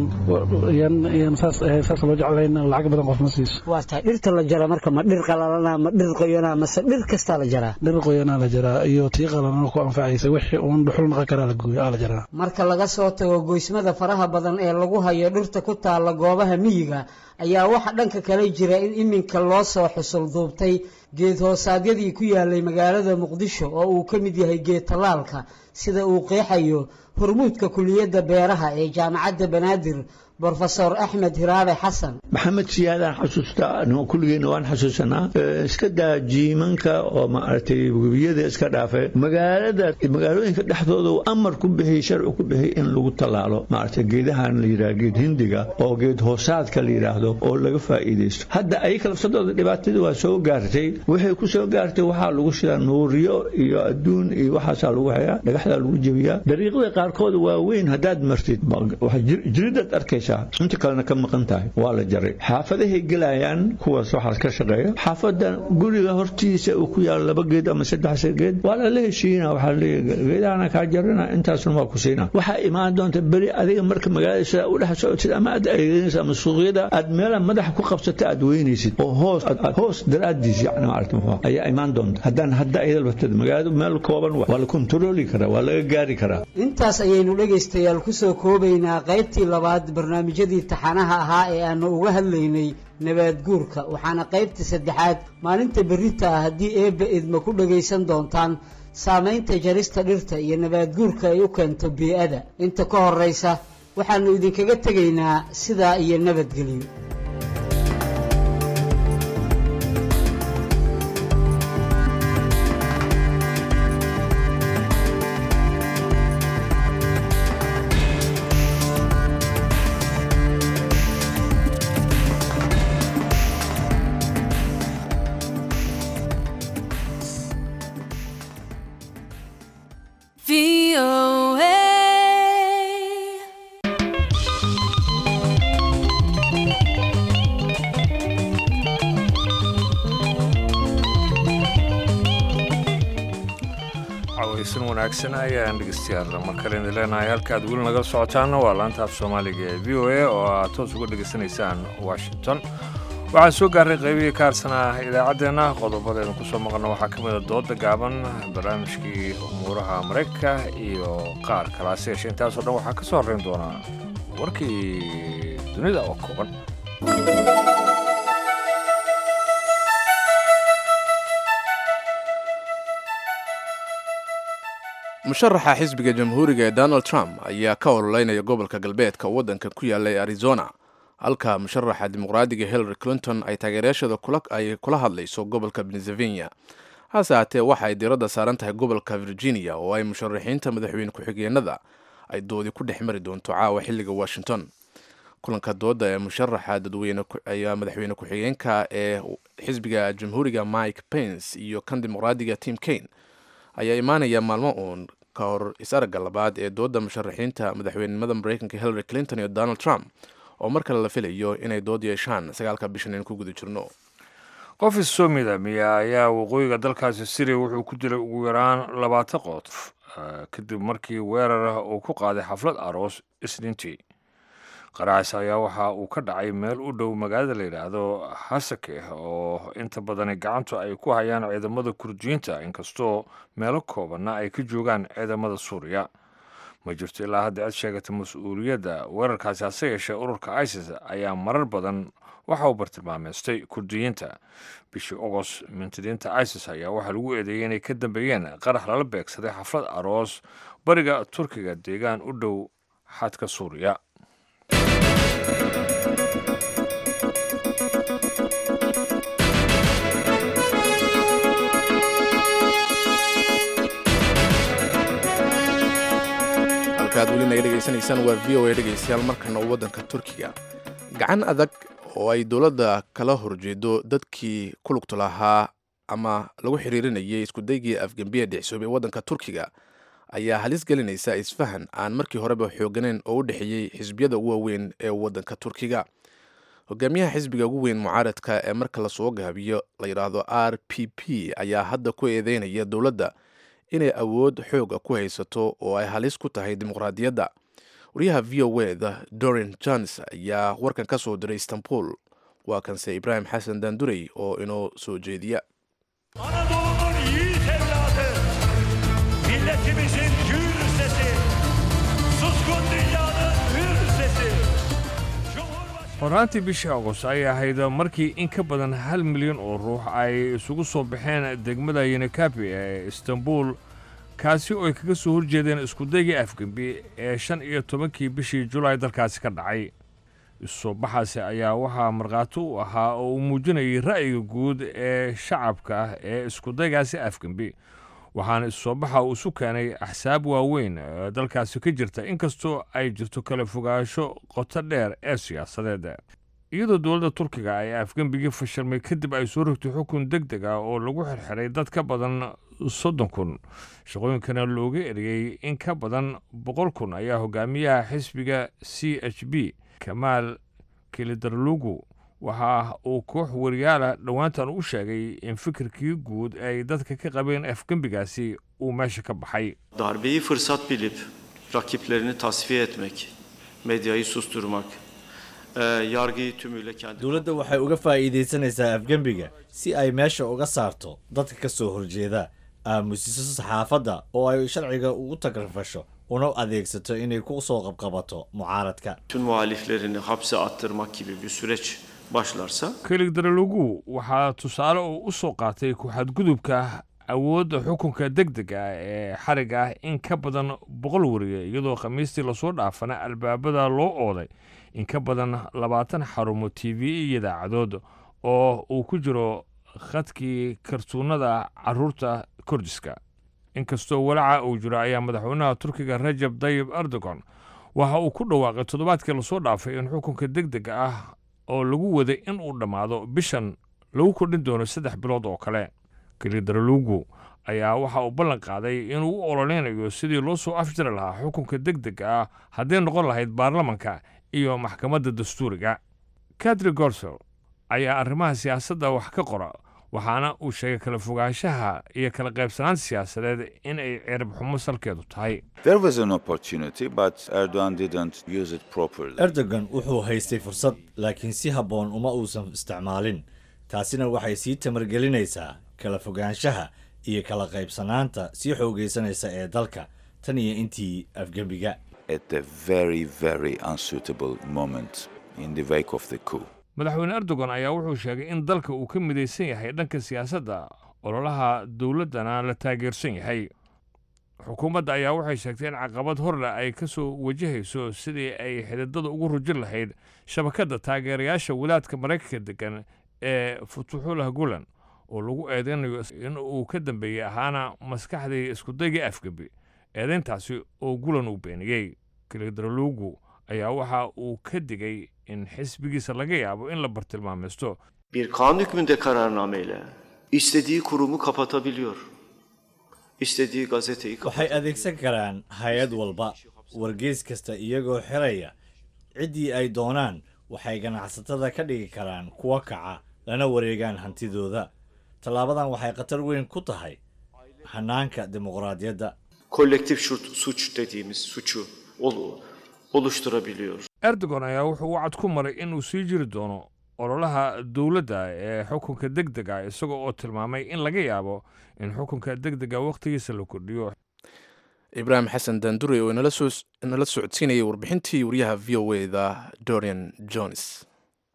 yan saas ahayn saas loo jeclayn lacag badan qof ma siiso waa tahay dhirta la jara marka ma dhir qalalana ma dhir qoyana mase dhir kastaa la jaraa dhir qoyanaa la jaraa iyo tii qalalana ku anfacaysa wixii uun dhuxul naqan karaa la gooyo aa la jaraa marka laga soo tago goysmada faraha badan ee lagu hayo dhirta ku taalla goobaha miyiga ayaa waxaa dhanka kale jira in iminka loo soo xusul duubtay geed hoosaadyadii ku yaalay magaalada muqdisho oo uu ka mid yahay geed tallaalka sida uu qeexayo hormuudka kuliyadda beeraha ee jaamacadda banaadir brofesor axmed hiraabe xasan maxamed siyaadaan xasuustaa kulligeena waan xasuusanaa iska daa jiimanka oo maaragtay webiyada iska dhaafe magaalada magaalooyinka dhexdooda uu amar ku bixiyey sharci ku bixiyey in lagu tallaalo maaragtay geedahan la yidhaha geed hindiga oo geed hoosaadka la yidhaahdo oo laga faa'iidaysto hadda ayaga lafsadooda dhibaatadii waa soo gaartay waxay ku soo gaartay waxaa lagu shidaa nuuriyo iyo adduun iyo waxaasaa lagu hayaa dhagaxdaa lagu jebiyaa dariiqada qaarkood waa weyn haddaad martid jiridaad arkaysa shaqaynaysaa inta kalena ka maqan tahay waa la jaray xaafadahay gelayaan kuwaas waxaas ka shaqeeya xaafada guriga hortiisa uu ku yaalo laba geed ama saddex geed waa lala heshiina waxaa leeyahay geedahana kaa jarina intaasna waa ku siina waxaa imaan doonta beri adiga marka magaalada sidaa u dhex socotid ama aad adeeganaysa ama suuqyada aad meela madaxa ku qabsata aad weynaysid oo hoos hoos daraadiis yani maarata muxuu ayaa imaan doonta haddaan hadda ayada batad magaaladu meel kooban waa la kontrooli karaa waa laga gaari karaa intaas ayaynu dhegaystayaal kusoo koobaynaa qaybtii labaad barnaamijyadii taxanaha ahaa ee aanu uga hadlaynay nabaad guurka waxaana qaybta saddexaad maalinta berrita ah haddii eebba idma ku dhagaysan doontaan saamaynta jarista dhirta iyo nabaad guurka ay u keento bii-ada inta ka horraysa waxaannu idinkaga tegaynaa sidaa iyo nabadgelyo cawaysan wanaagsan ayaan dhegeystayaal mar kale idin leenahay halka aad weli nagala socotaanna waa laanta af soomaaliga ee v o a oo aad toos uga dhegaysanaysaan washington waxaan soo gaarray qaybihii ka harsanaa idaacaddeenna qodobadeenu kusoo maqalno waxaa ka mid a dooda gaaban barnaamijkii umuuraha maraykanka iyo qaar kalaase yeeshe intaasoo dhan waxaa ka soo horreyn doonaa warkii dunida oo kooban musharaxa xisbiga jamhuuriga ee donald trump ayaa ka ololeynaya gobolka galbeedka waddanka ku yaalla ee arizona halka musharaxa dimuqraadiga hillary clinton ay taageerayaashada ay kula hadlayso gobolka pennsylvania hase haatee waxa ay diiradda saaran tahay gobolka virginia oo ay musharaxiinta madaxweyne ku-xigeenada ay doodi ku dhex mari doonto caawa xilliga washington kulanka dooda ee musharaxa dadweyne ayaa madaxweyne ku-xigeenka ee xisbiga jamhuuriga mike pence iyo kan dimuqraadiga tim kane ayaa imaanaya maalmo uun ka hor is-aragga labaad ee dooda musharaxiinta madaxweynenimada mareykanka hillary clinton iyo donald trump oo mar kale la filayo inay dood yeeshaan sagaalka bishan in ku guda jirno qof issoo midaamiya ayaa waqooyiga dalkaasi syriya wuxuu ku dilay ugu yaraan labaatan qof kadib markii weerar uu ku qaaday xaflad aroos isniintii qaraacas ayaa waxa uu ka dhacay meel u dhow magaalada la yidhaahdo hasake oo inta badani gacantu ay ku hayaan ciidamada kurdiyiinta inkastoo meelo koobanna ay ka joogaan ciidamada suuriya ma jirto ilaa hadda cid sheegata mas-uuliyadda weerarkaasi hase yeeshee ururka isis ayaa marar badan waxa uu bartilmaameystay kurdiyiinta bishii ogos mintidiinta isis ayaa waxaa lagu eedeeyey inay ka dambeeyeen qarax lala beegsaday xaflad aroos bariga turkiga deegaan u dhow xadka suuriya halkaad weli naga dhegaysanaysaan waa v o a dhegaystayaal markana waddanka turkiga gacan adag oo ay dowladda kala horjeedo dadkii ku lugta lahaa ama lagu xiriirinayay iskudaygii afgembiya dhicsoobay waddanka turkiga ayaa halis gelinaysa isfahan aan markii horeba xooganeyn oo u dhexeeyey xisbiyada ugu waaweyn ee waddanka turkiga hogaamiyaha xisbiga ugu weyn mucaaradka ee marka lasoo gaabiyo la yidhaahdo r p p ayaa hadda ku eedeynaya dowladda inay awood xooga ku haysato oo ay halis ku tahay dimuqraadiyadda wariyaha v o eda dorin jones ayaa warkan ka soo diray istanbul waa kanse ibraahim xasan daandurey oo inoo soo jeediya Anadolu'nun yiğit evladı, milletimizin gür sesi, suskun dünyanın hür sesi. horaantii bishii agost ayay ahayd markii in ka badan hal milyan oo ruux ay isugu soo baxeen degmada yenekabi ee istanbul kaasi oo ay kaga soo horjeedeen iskudaygii afgembi ee shan iyo tobankii bishii julaay dalkaasi ka dhacay isusoo baxaasi ayaa waxaa markhaati u ahaa oo uu muujinayay ra'yiga guud ee shacabka ah ee iskudaygaasi afgembi waxaana isusoo baxa uu isu keenay axsaab waaweyn ee dalkaasi ka jirta inkastoo ay jirto kala fogaansho qoto dheer ee siyaasadeed iyadoo dowladda turkiga ay afgembigii fashilmay kadib ay soo rogtay xukun deg deg ah oo lagu xirxiray dad ka badan soddon kun shaqooyinkana looga eriyey in ka badan boqol kun ayaa hogaamiyaha xisbiga c h b kamaal kilidarlugu waxa uu koox wariyaala dhowaantan u sheegay in fikirkii guud ay dadka ka qabeen afgembigaasi uu meesha ka baxay Darbeyi fırsat bilip rakiplerini tasfiye etmek, medyayı susturmak, e, yargıyı tümüyle kendi... dowladda waxay uga faa'iidaysanaysaa afgembiga si ay meesha uga saarto dadka ka soo horjeeda aamusiso saxaafadda oo ay sharciga ugu tagrafasho una adeegsato inay ku soo qabqabato mucaaradka Tüm muhaliflerini hapse attırmak gibi bir süreç başlarsa kilidarlugu waxaa tusaale uu u soo qaatay ku-xadgudubka awoodda xukunka deg dega ah ee xariga ah in ka badan boqol wariye iyadoo khamiistii lasoo dhaafana albaabada loo ooday in ka badan labaatan xarumo t v iyo idaacadood oo uu ku jiro khadkii kartuunada caruurta kordiska inkastoo walaca uu jiro ayaa madaxweynaha turkiga rajab dayib erdogan waxa uu ku dhawaaqay toddobaadkii lasoo dhaafay in xukunka deg dega ah oo lagu waday in uu dhammaado bishan lagu kordhin doono saddex bilood oo kale kilidarlugu ayaa waxa uu ballan qaaday inuu u ololeynayo sidii loo soo afjari lahaa xukunka deg dega ah hadday noqon lahayd baarlamanka iyo maxkamadda dastuuriga kadri gorsel ayaa arrimaha siyaasadda wax ka qora waxaana uu sheegay kala fogaanshaha iyo kala qaybsanaanta siyaasadeed in ay cirib xumo salkeedu tahay There was an opportunity, but Erdogan didn't use it properly. erdogan wuxuu haystay fursad laakiin si habboon uma uusan isticmaalin taasina waxay sii tamargelinaysaa kala fogaanshaha iyo kala qaybsanaanta sii xoogaysanaysa ee dalka tan iyo intii afgembiga At a very, very unsuitable moment in the wake of the coup. madaxweyne erdogan ayaa wuxuu sheegay in dalka uu ka midaysan yahay dhanka siyaasadda ololaha dowladdana la taageersan yahay xukuumadda ayaa waxay sheegtay in caqabad horle ay ka soo wajahayso sidii ay xididada ugu rujin lahayd shabakadda taageerayaasha walaadka maraykanka degan ee futuxullah gulan oo lagu eedeynayo in uu ka dambeeyey ahaana maskaxdii iskudaygii afgembi eedeyntaasi oo gulan uu beeniyey kilidralugu ayaa waxa uu ka digay in xisbigiisa laga yaabo in la bartilmaamaysto bir kanun hükmünde kararnameyle istediği kurumu kapatabiliyor. İstediği gazeteyi waxay adeegsan karaan hay-ad walba wargeys kasta iyagoo xiraya ciddii ay doonaan waxay ganacsatada ka dhigi karaan kuwa kaca lana wareegaan hantidooda tallaabadan waxay khatar weyn ku tahay hanaanka dimuqraadiyadda kolektif şut- suç dediğimiz suçu ol- oluşturabiliyor. erdogan ayaa wuxuu wacad ku maray inuu sii jiri doono ololaha dowladda ee xukunka deg dega isagoo oo tilmaamay in laga yaabo in xukunka deg dega wakhtigiisa la kordhiyo ibraahim xasan daandure oo inala soo- inala socodsiinayay warbixintii wariyaha v o e da dorian jones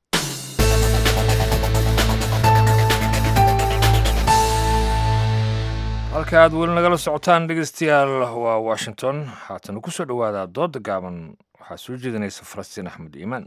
halka aad weli nagala socotaan dhegeystayaal waa washington haatana ku soo dhowaada dooda gaaban waxaa soo jeedinaysa falastiin axmed iimaan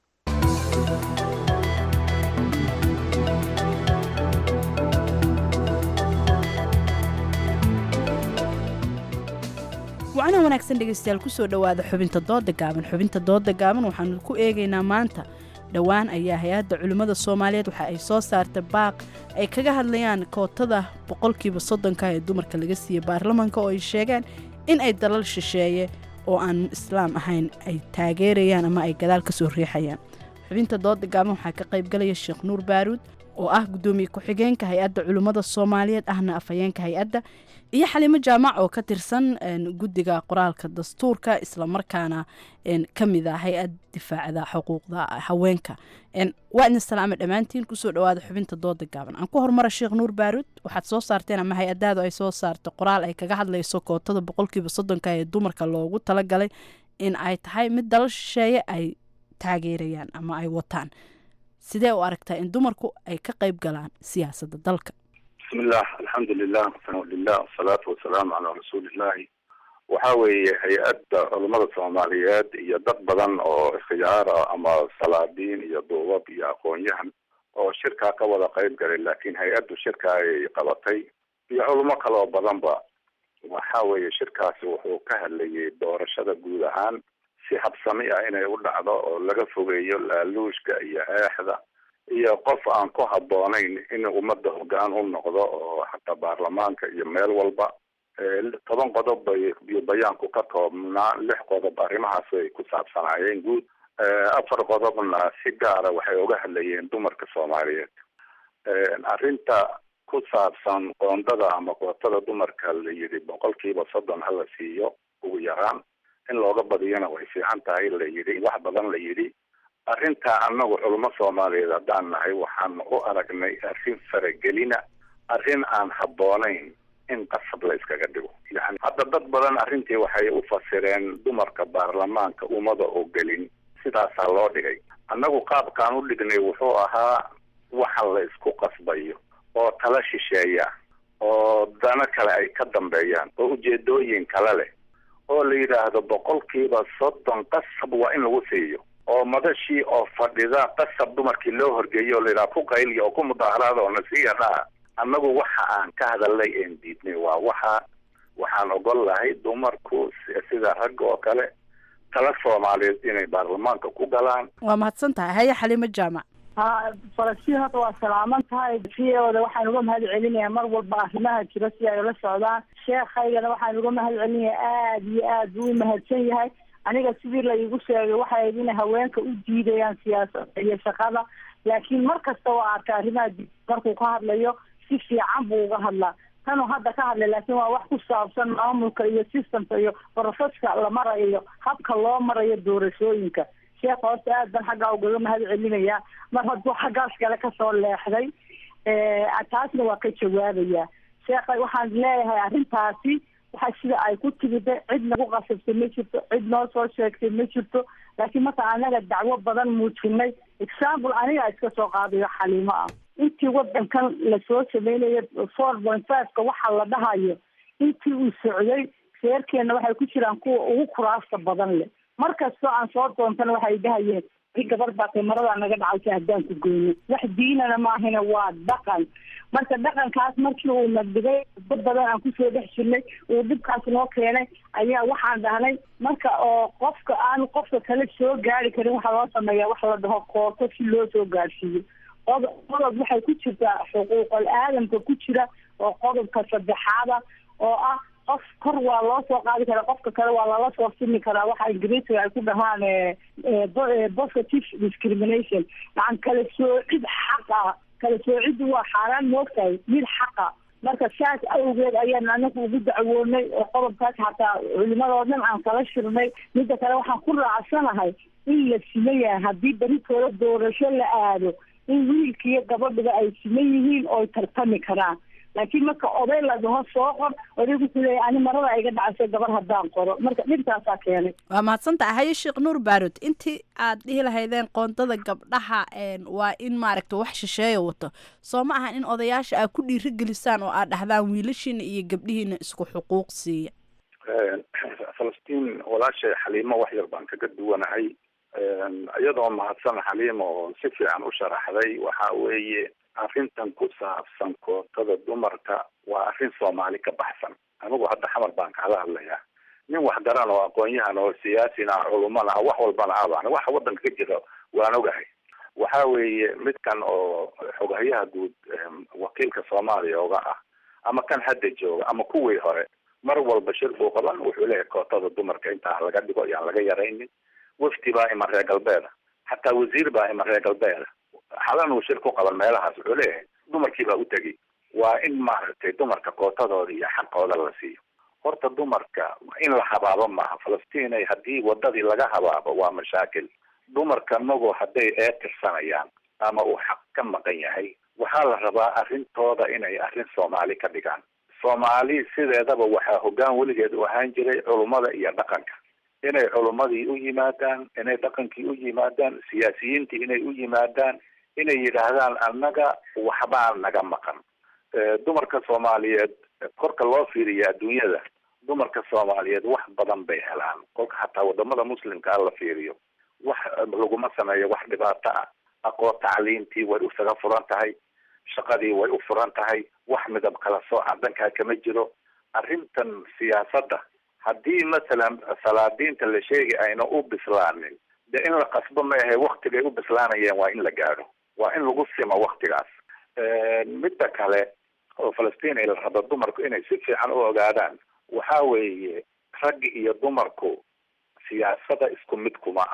wacana wanaagsan dhegeystayaal kusoo dhowaada xubinta dooda gaaban xubinta dooda gaaban waxaanu ku eegaynaa maanta dhowaan ayaa hay-adda culimmada soomaaliyeed waxa ay soo saartay baaq ay kaga hadlayaan kootada boqolkiiba soddonka ee dumarka laga siiyey baarlamaanka oo ay sheegeen in ay dalal shisheeye oo aan islaam ahayn ay taageerayaan ama ay gadaal ka soo riixayaan xubinta dooda gaaban waxaa ka qaybgalaya sheekh nuur baaruud oo ah guddoomiye ku-xigeenka hay-adda culimmada soomaaliyeed ahna afhayeenka hay-adda iyo xalimo jaamac oo ka tirsan een, guddiga qoraalka dastuurka islamarkaana een, ka mid ah hay-ad difaacda xuquuqda haweenka Een, waa idin salaama dhammaantiin kusoo dhowaada xubinta dooda gaaban aan ku hormara sheekh nuur baaruud waxaad soo saarteen ama hay-adaadu ay soo saartay qoraal ay kaga hadlayso kootada boqolkiiba soddonka ee dumarka loogu talagalay in ay tahay mid dalal shisheeye ay taageerayaan ama ay wataan sidee u aragtaa in dumarku ay ka qayb galaan siyaasadda dalka بسم الله الحمد لله والثناء لله والصلاة والسلام على رسول الله waxa weeye hay-adda culamada soomaaliyeed iyo dad badan oo ikhtiyaara ama salaadiin iyo duubab iyo aqoon-yahan oo shirkaa ka wada qayb galay laakiin hay-addu shirka ay qabatay iyo culamo kaloo badanba waxa weeye shirkaasi wuxuu ka hadlayay doorashada guud ahaan si habsami ah inay u dhacdo oo laga fogeeyo laaluushka iyo eexda iyo qof aan ku habboonayn in ummadda hoggaan u noqdo oo xataa baarlamaanka iyo meel walba Eh, toban qodob bay iyo bayaanku ka koobnaa lix qodob arrimahaas ay ku saabsanaayeen guud afar qodobna si gaara waxay uga hadlayeen dumarka soomaaliyeed arrinta ku saabsan qoondada ama kootada dumarka la yidhi boqolkiiba soddon hala siiyo ugu yaraan in looga badiyana way fiican tahay la yidhi wax badan la yidhi arrinta annagu culamo soomaaliyeed haddaan nahay waxaan u aragnay arrin faragelina arrin aan habboonayn in qasab la iskaga dhigo yani hadda dad badan arrintii waxay u fasireen dumarka baarlamaanka ummada oo gelin sidaasaa loo dhigay annagu qaabkaan u dhignay wuxuu ahaa waxa la isku qasbayo oo tala shisheeya oo dano kale ay ka dambeeyaan oo ujeedooyin kale leh oo la yidhaahdo boqolkiiba soddon qasab waa in lagu siiyo oo madashii oo fadhida qasab dumarkii loo horgeeyo oo la yidhaha ku qayliya oo ku mudaaharaada oo nasiya dhaha annagu waxa aan ka hadalnay een diidnay waa waxa waxaan ogol lahay dumarku sida ragga oo kale tala soomaaliyeed inay baarlamaanka ku galaan waa mahadsan tahay haya xaliimo jaamac ha falastiin hadda waa salaaman tahay siyooda waxaan uga mahad celinayaa mar walba arrimaha jira si ay ula socdaan sheekhaygana waxaan uga mahad celinayaa aada iyo aad buu u mahadsan yahay aniga sidii la iigu sheegay waxay ahayd inay haweenka u diidayaan siyaasadda iyo shaqada laakiin mar kasta waa arkay arrimaha di markuu ka hadlayo si fiican buu uga hadlaa tanuu hadda ka hadlay laakiin waa wax ku saabsan maamulka iyo systemka iyo proseska la marayo iyo habka loo marayo doorashooyinka sheekha horta aad ban xaggaa ugaga mahad celinayaa mar hadduu xaggaas kale kasoo leexday taasna waa ka jawaabayaa sheekha waxaan leeyahay arrintaasi waxa sida ay ku timida cid nagu qasabtay ma jirto cid noo soo sheegtay ma jirto laakiin marka anaga dacwo badan muujinay example aniga iska soo qaadayo xaliimo ah intii wadankan lasoo sameynaya four point fiveka waxa la dhahayo intii uu socday reerkeena waxay ku jiraan kuwa ugu kuraasta badan leh mar kastoo aan soo doontana waxay dhahayeen i gabar baa qimarada naga dhacaysa haddaan ku goyno wax diinana maahina waa dhaqan marka dhaqankaas markii uu nagdigay dad badan aan kusoo dhex jirnay uu dhibkaas noo keenay ayaa waxaan dhahnay marka oo qofka aan qofka kale soo gaari karin waxaa loo sameeyaa wax la dhaho koorto si loo soo gaarsiiyo qodob qodob waxay ku jirtaa xuquuqal aadamka ku jira oo qodobka saddexaada oo ah qof kor waa loo soo qaadi karaa qofka kale waa lala soo simi karaa waxa ingiriisiga ay ku dhahaan positive discrimination yacan kala soocid xaqa kala soociddu waa xaaraan moogtahay mid xaqa marka saas awgeed ayaan anagu ugu dacwoonay oo qodobkaas hataa culimadoo dhan aan kala shirnay midda kale waxaan ku raacsanahay in la siman yahay haddii beritooda doorasho la aado in wiilkiiyo gabadhiba ay siman yihiin ooy tartami karaan laakiin marka oday la dhaho soo qor oday wuxuu leeyahy ani marada iga dhacaysa gabar haddaan qoro marka dhibtaasaa keenay waa mahadsantaha haye sheekh nuur baarod intii aad dhihi lahaydeen qoondada gabdhaha waa in maaragta wax shisheeya wato soo ma ahan in odayaasha aad ku dhiirigelisaan oo aad dhahdaan wiilashiina iyo gabdhihiina isku xuquuq siiya falastiin walaashay xaliimo wax yar baan kaga duwanahay iyadoo mahadsan xaliimo oo si fiican u sharaxday waxa weeye arrintan ku saabsan kootada dumarka waa arrin soomaali ka baxsan anigu hadda xamar baan kala hadlayaa nin waxgaran oo aqoon-yahan oo siyaasina culumana ah wax walbana abaan waxa wadanka ka jira waan ogahay waxa weeye midkan oo xoghayaha guud wakiilka soomaaliya oga ah ama kan hadda jooga ama kuwii hore mar walba shir buu qaban wuxuu leeyahay kootada dumarka intaa laga dhigo yaan laga yaraynin wafdi baa ima reer galbeeda xataa wasiir baa ima reer galbeeda xalan uu shir ku qaban meelahaas wuxuu leeyahay dumarkii baa u tegi waa in maaragtay dumarka kootadooda iyo xaqooda la siiyo horta dumarka in la habaabo maaha falastiin haddii wadadii laga habaabo waa mashaakil dumarka magu hadday eetirsanayaan ama uu xaq ka maqan yahay waxaa la rabaa arrintooda inay arrin soomaali ka dhigaan soomaali sideedaba waxaa hoggaan weligeed u ahaan jiray culummada iyo dhaqanka inay culummadii u yimaadaan inay dhaqankii u yimaadaan siyaasiyiintii inay u yimaadaan inay yidhaahdaan annaga waxbaa naga maqan dumarka soomaaliyeed korka loo fiiriya adduunyada dumarka soomaaliyeed wax badan bay helaan kolka hataa wadamada muslimkaa la fiiriyo wax laguma sameeyo wax dhibaato ah aqoon tacliintii way isaga furan tahay shaqadii way u furan tahay wax midab kala sooca dhankaa kama jiro arrintan siyaasadda haddii masalan salaadiinta la sheegi ayna u bislaanin de in la qasbo ma ahe waktigay u bislaanayeen waa in la gaadho waa in lagu simo waktigaas midda kale oo falastiin ay la rabo dumarku inay si fiican u ogaadaan waxa weeye raggi iyo dumarku siyaasada isku mid kuma aha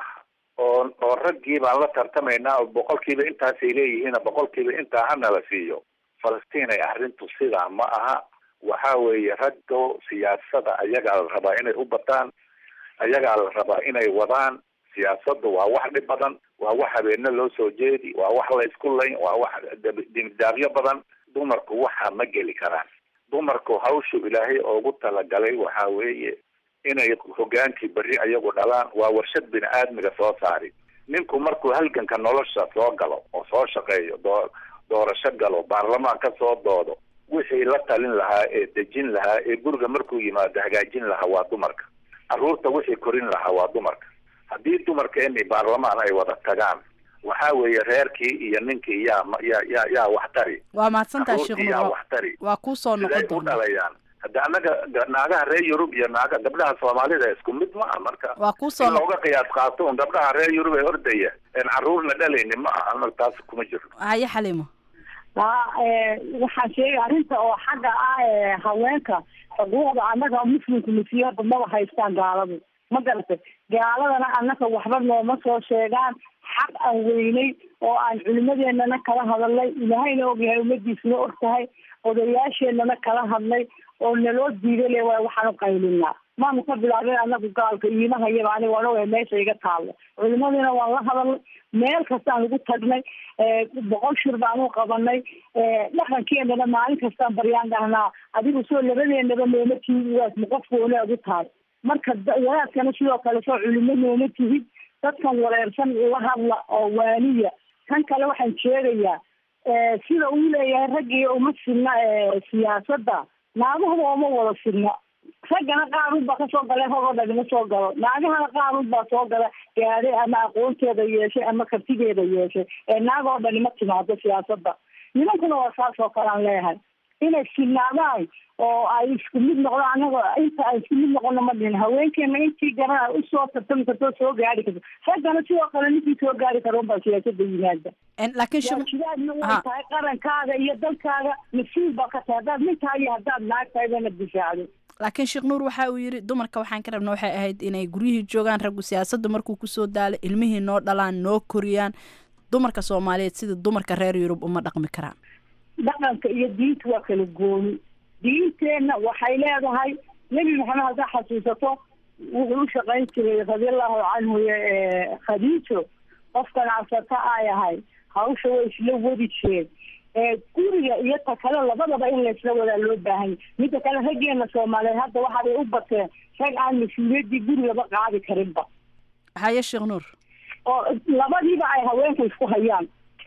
oo oo raggii baan la tartamaynaa oo boqolkiiba intaasay leeyihiin boqolkiiba intaa hana la siiyo falastiin ay arrintu sidaa ma aha waxa weeye raggo siyaasada ayagaa la rabaa inay u bataan ayagaa la rabaa inay wadaan siyaasadda waa wax dhib badan waa wax habeeno loo soo jeedi waa wax la isku layn waa wax dimdaaqyo badan dumarku waxa ma geli karaan dumarku hawshu ilaahay oogu talagalay waxa weeye inay hogaankii berri ayagu dhalaan waa warshad bini aadmiga soo saari ninku markuu halganka nolosha soo galo oo soo shaqeeyo doo doorasho galo baarlamaan ka soo doodo wixii la talin lahaa ee dejin lahaa ee guriga markuu yimaado hagaajin lahaa waa dumarka carruurta wixii korin lahaa waa dumarka haddii dumarkeeni baarlamaan ay wada tagaan waxa weeye reerkii iyo ninkii yaa yaa yaa yaa wax tari waa mahadsantahay sheekh carruurtii yaa nuur wax tari waa kuu soo siday noqon u doonaa dhalayaan hadda annaga ga- naagaha reer yurub iyo naaga gabdhaha soomaalida isku mid ma aha marka waa kuu soo in noqon looga qiyaas qaato un gabdhaha reer yurub ee ordaya een carruurna dhalaynin ma aha annaga taas kuma jirno haye xaliimo haa ee, waxaan sheegay arrinta oo xagga ah ee haweenka xuquuqda annaga muslimka masiihada maba haystaan gaaladu ma garatay gaaladana annaga waxba nooma soo sheegaan xaq aan weynay oo aan culimadeenana kala hadalnay ilaahayna ogyahay ummadiisna og tahay odayaasheenana kala hadlay oo naloo diiday le waa waxaan u qaylinaa maanu ka bilaabin annagu gaalka iimahayaba aniga waan ogahay meesha iga taallo culimadiina waan la hadalnay meel kastaan ugu tagnay ee, boqol shir baan u qabanay ee, dhaqankeenana maalin kastaan baryaan dhahnaa adigu soo labadeenaba nooma tihid waas ma qof gooni ugu tahay marka da- wadaadkana sidoo kale soo culimo nooma tihid dadkan wareersan ula hadla oo waaniya kan kale waxaan sheegayaa ee, sida uu leeyahay raggii uma sinna ee, siyaasadda naaguhuba uma wada sinna raggana qaarun baa kasoo gala hogoo dhagma soo galo naagahana qaarun baa soo gala gaadhay ama aqoonteeda yeeshay ama kartigeeda yeeshay ee naag oo dhani ma timaado siyaasadda nimankuna waa saas oo kale aan leeyahay inay sinaadaan oo ay isku mid noqdaan annaga inta ay isku mid noqono ma dhihin haweenkeena intii garana usoo tartami karto oo soo gaari karto raggana sidoo kale ninkii soo gaari karo unbaa siyaasadda yimaada laakiin waajibaadna way Ha. tahay qarankaaga iyo dalkaaga mas-uul baa ka tahay haddaad nin tahay iyo haddaad naag tahay bana difaacdo laakiin sheekh nuur waxa uu yidhi dumarka waxaan ka rabna waxay ahayd inay guryihii joogaan raggu siyaasadda markuu kusoo daalo ilmihii noo dhalaan noo koriyaan dumarka soomaaliyeed sida dumarka reer yurub uma dhaqmi karaan dhaqanka iyo diinta waa kala gooni diinteenna waxay leedahay nebi maxamed haddaa xasuusato wuxuu u shaqayn jiray radiallahu canhu ee khadiijo qofkan cabsata ay ahay hawsha way isla wadi jireen ee guriga iyo ta kale labadaba in laysla wadaa loo baahanya midda kale raggeena soomaaliyeed hadda waxaabay u bateen rag aan mas-uuliyaddii gurigaba qaadi karinba haye sheekh nuur oo labadiiba ay haweenka isku hayaan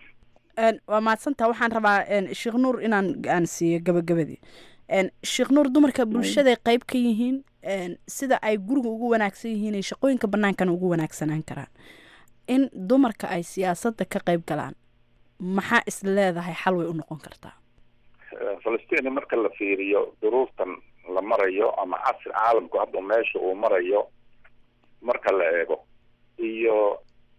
Een, waa mahadsantaha waxaan rabaa een, sheekh nuur inaan aan siiyo gabagabadii Een, sheekh nuur dumarka bulshaday qayb ka yihiin een, sida ay guriga ugu wanaagsan yihiin ay shaqooyinka bannaankana ugu wanaagsanaan karaan in dumarka ay siyaasadda ka qayb galaan maxaa is leedahay xal way u noqon kartaa falastiin marka la fiiriyo duruuftan la marayo ama casri caalamku hadda meesha uu marayo marka la eego iyo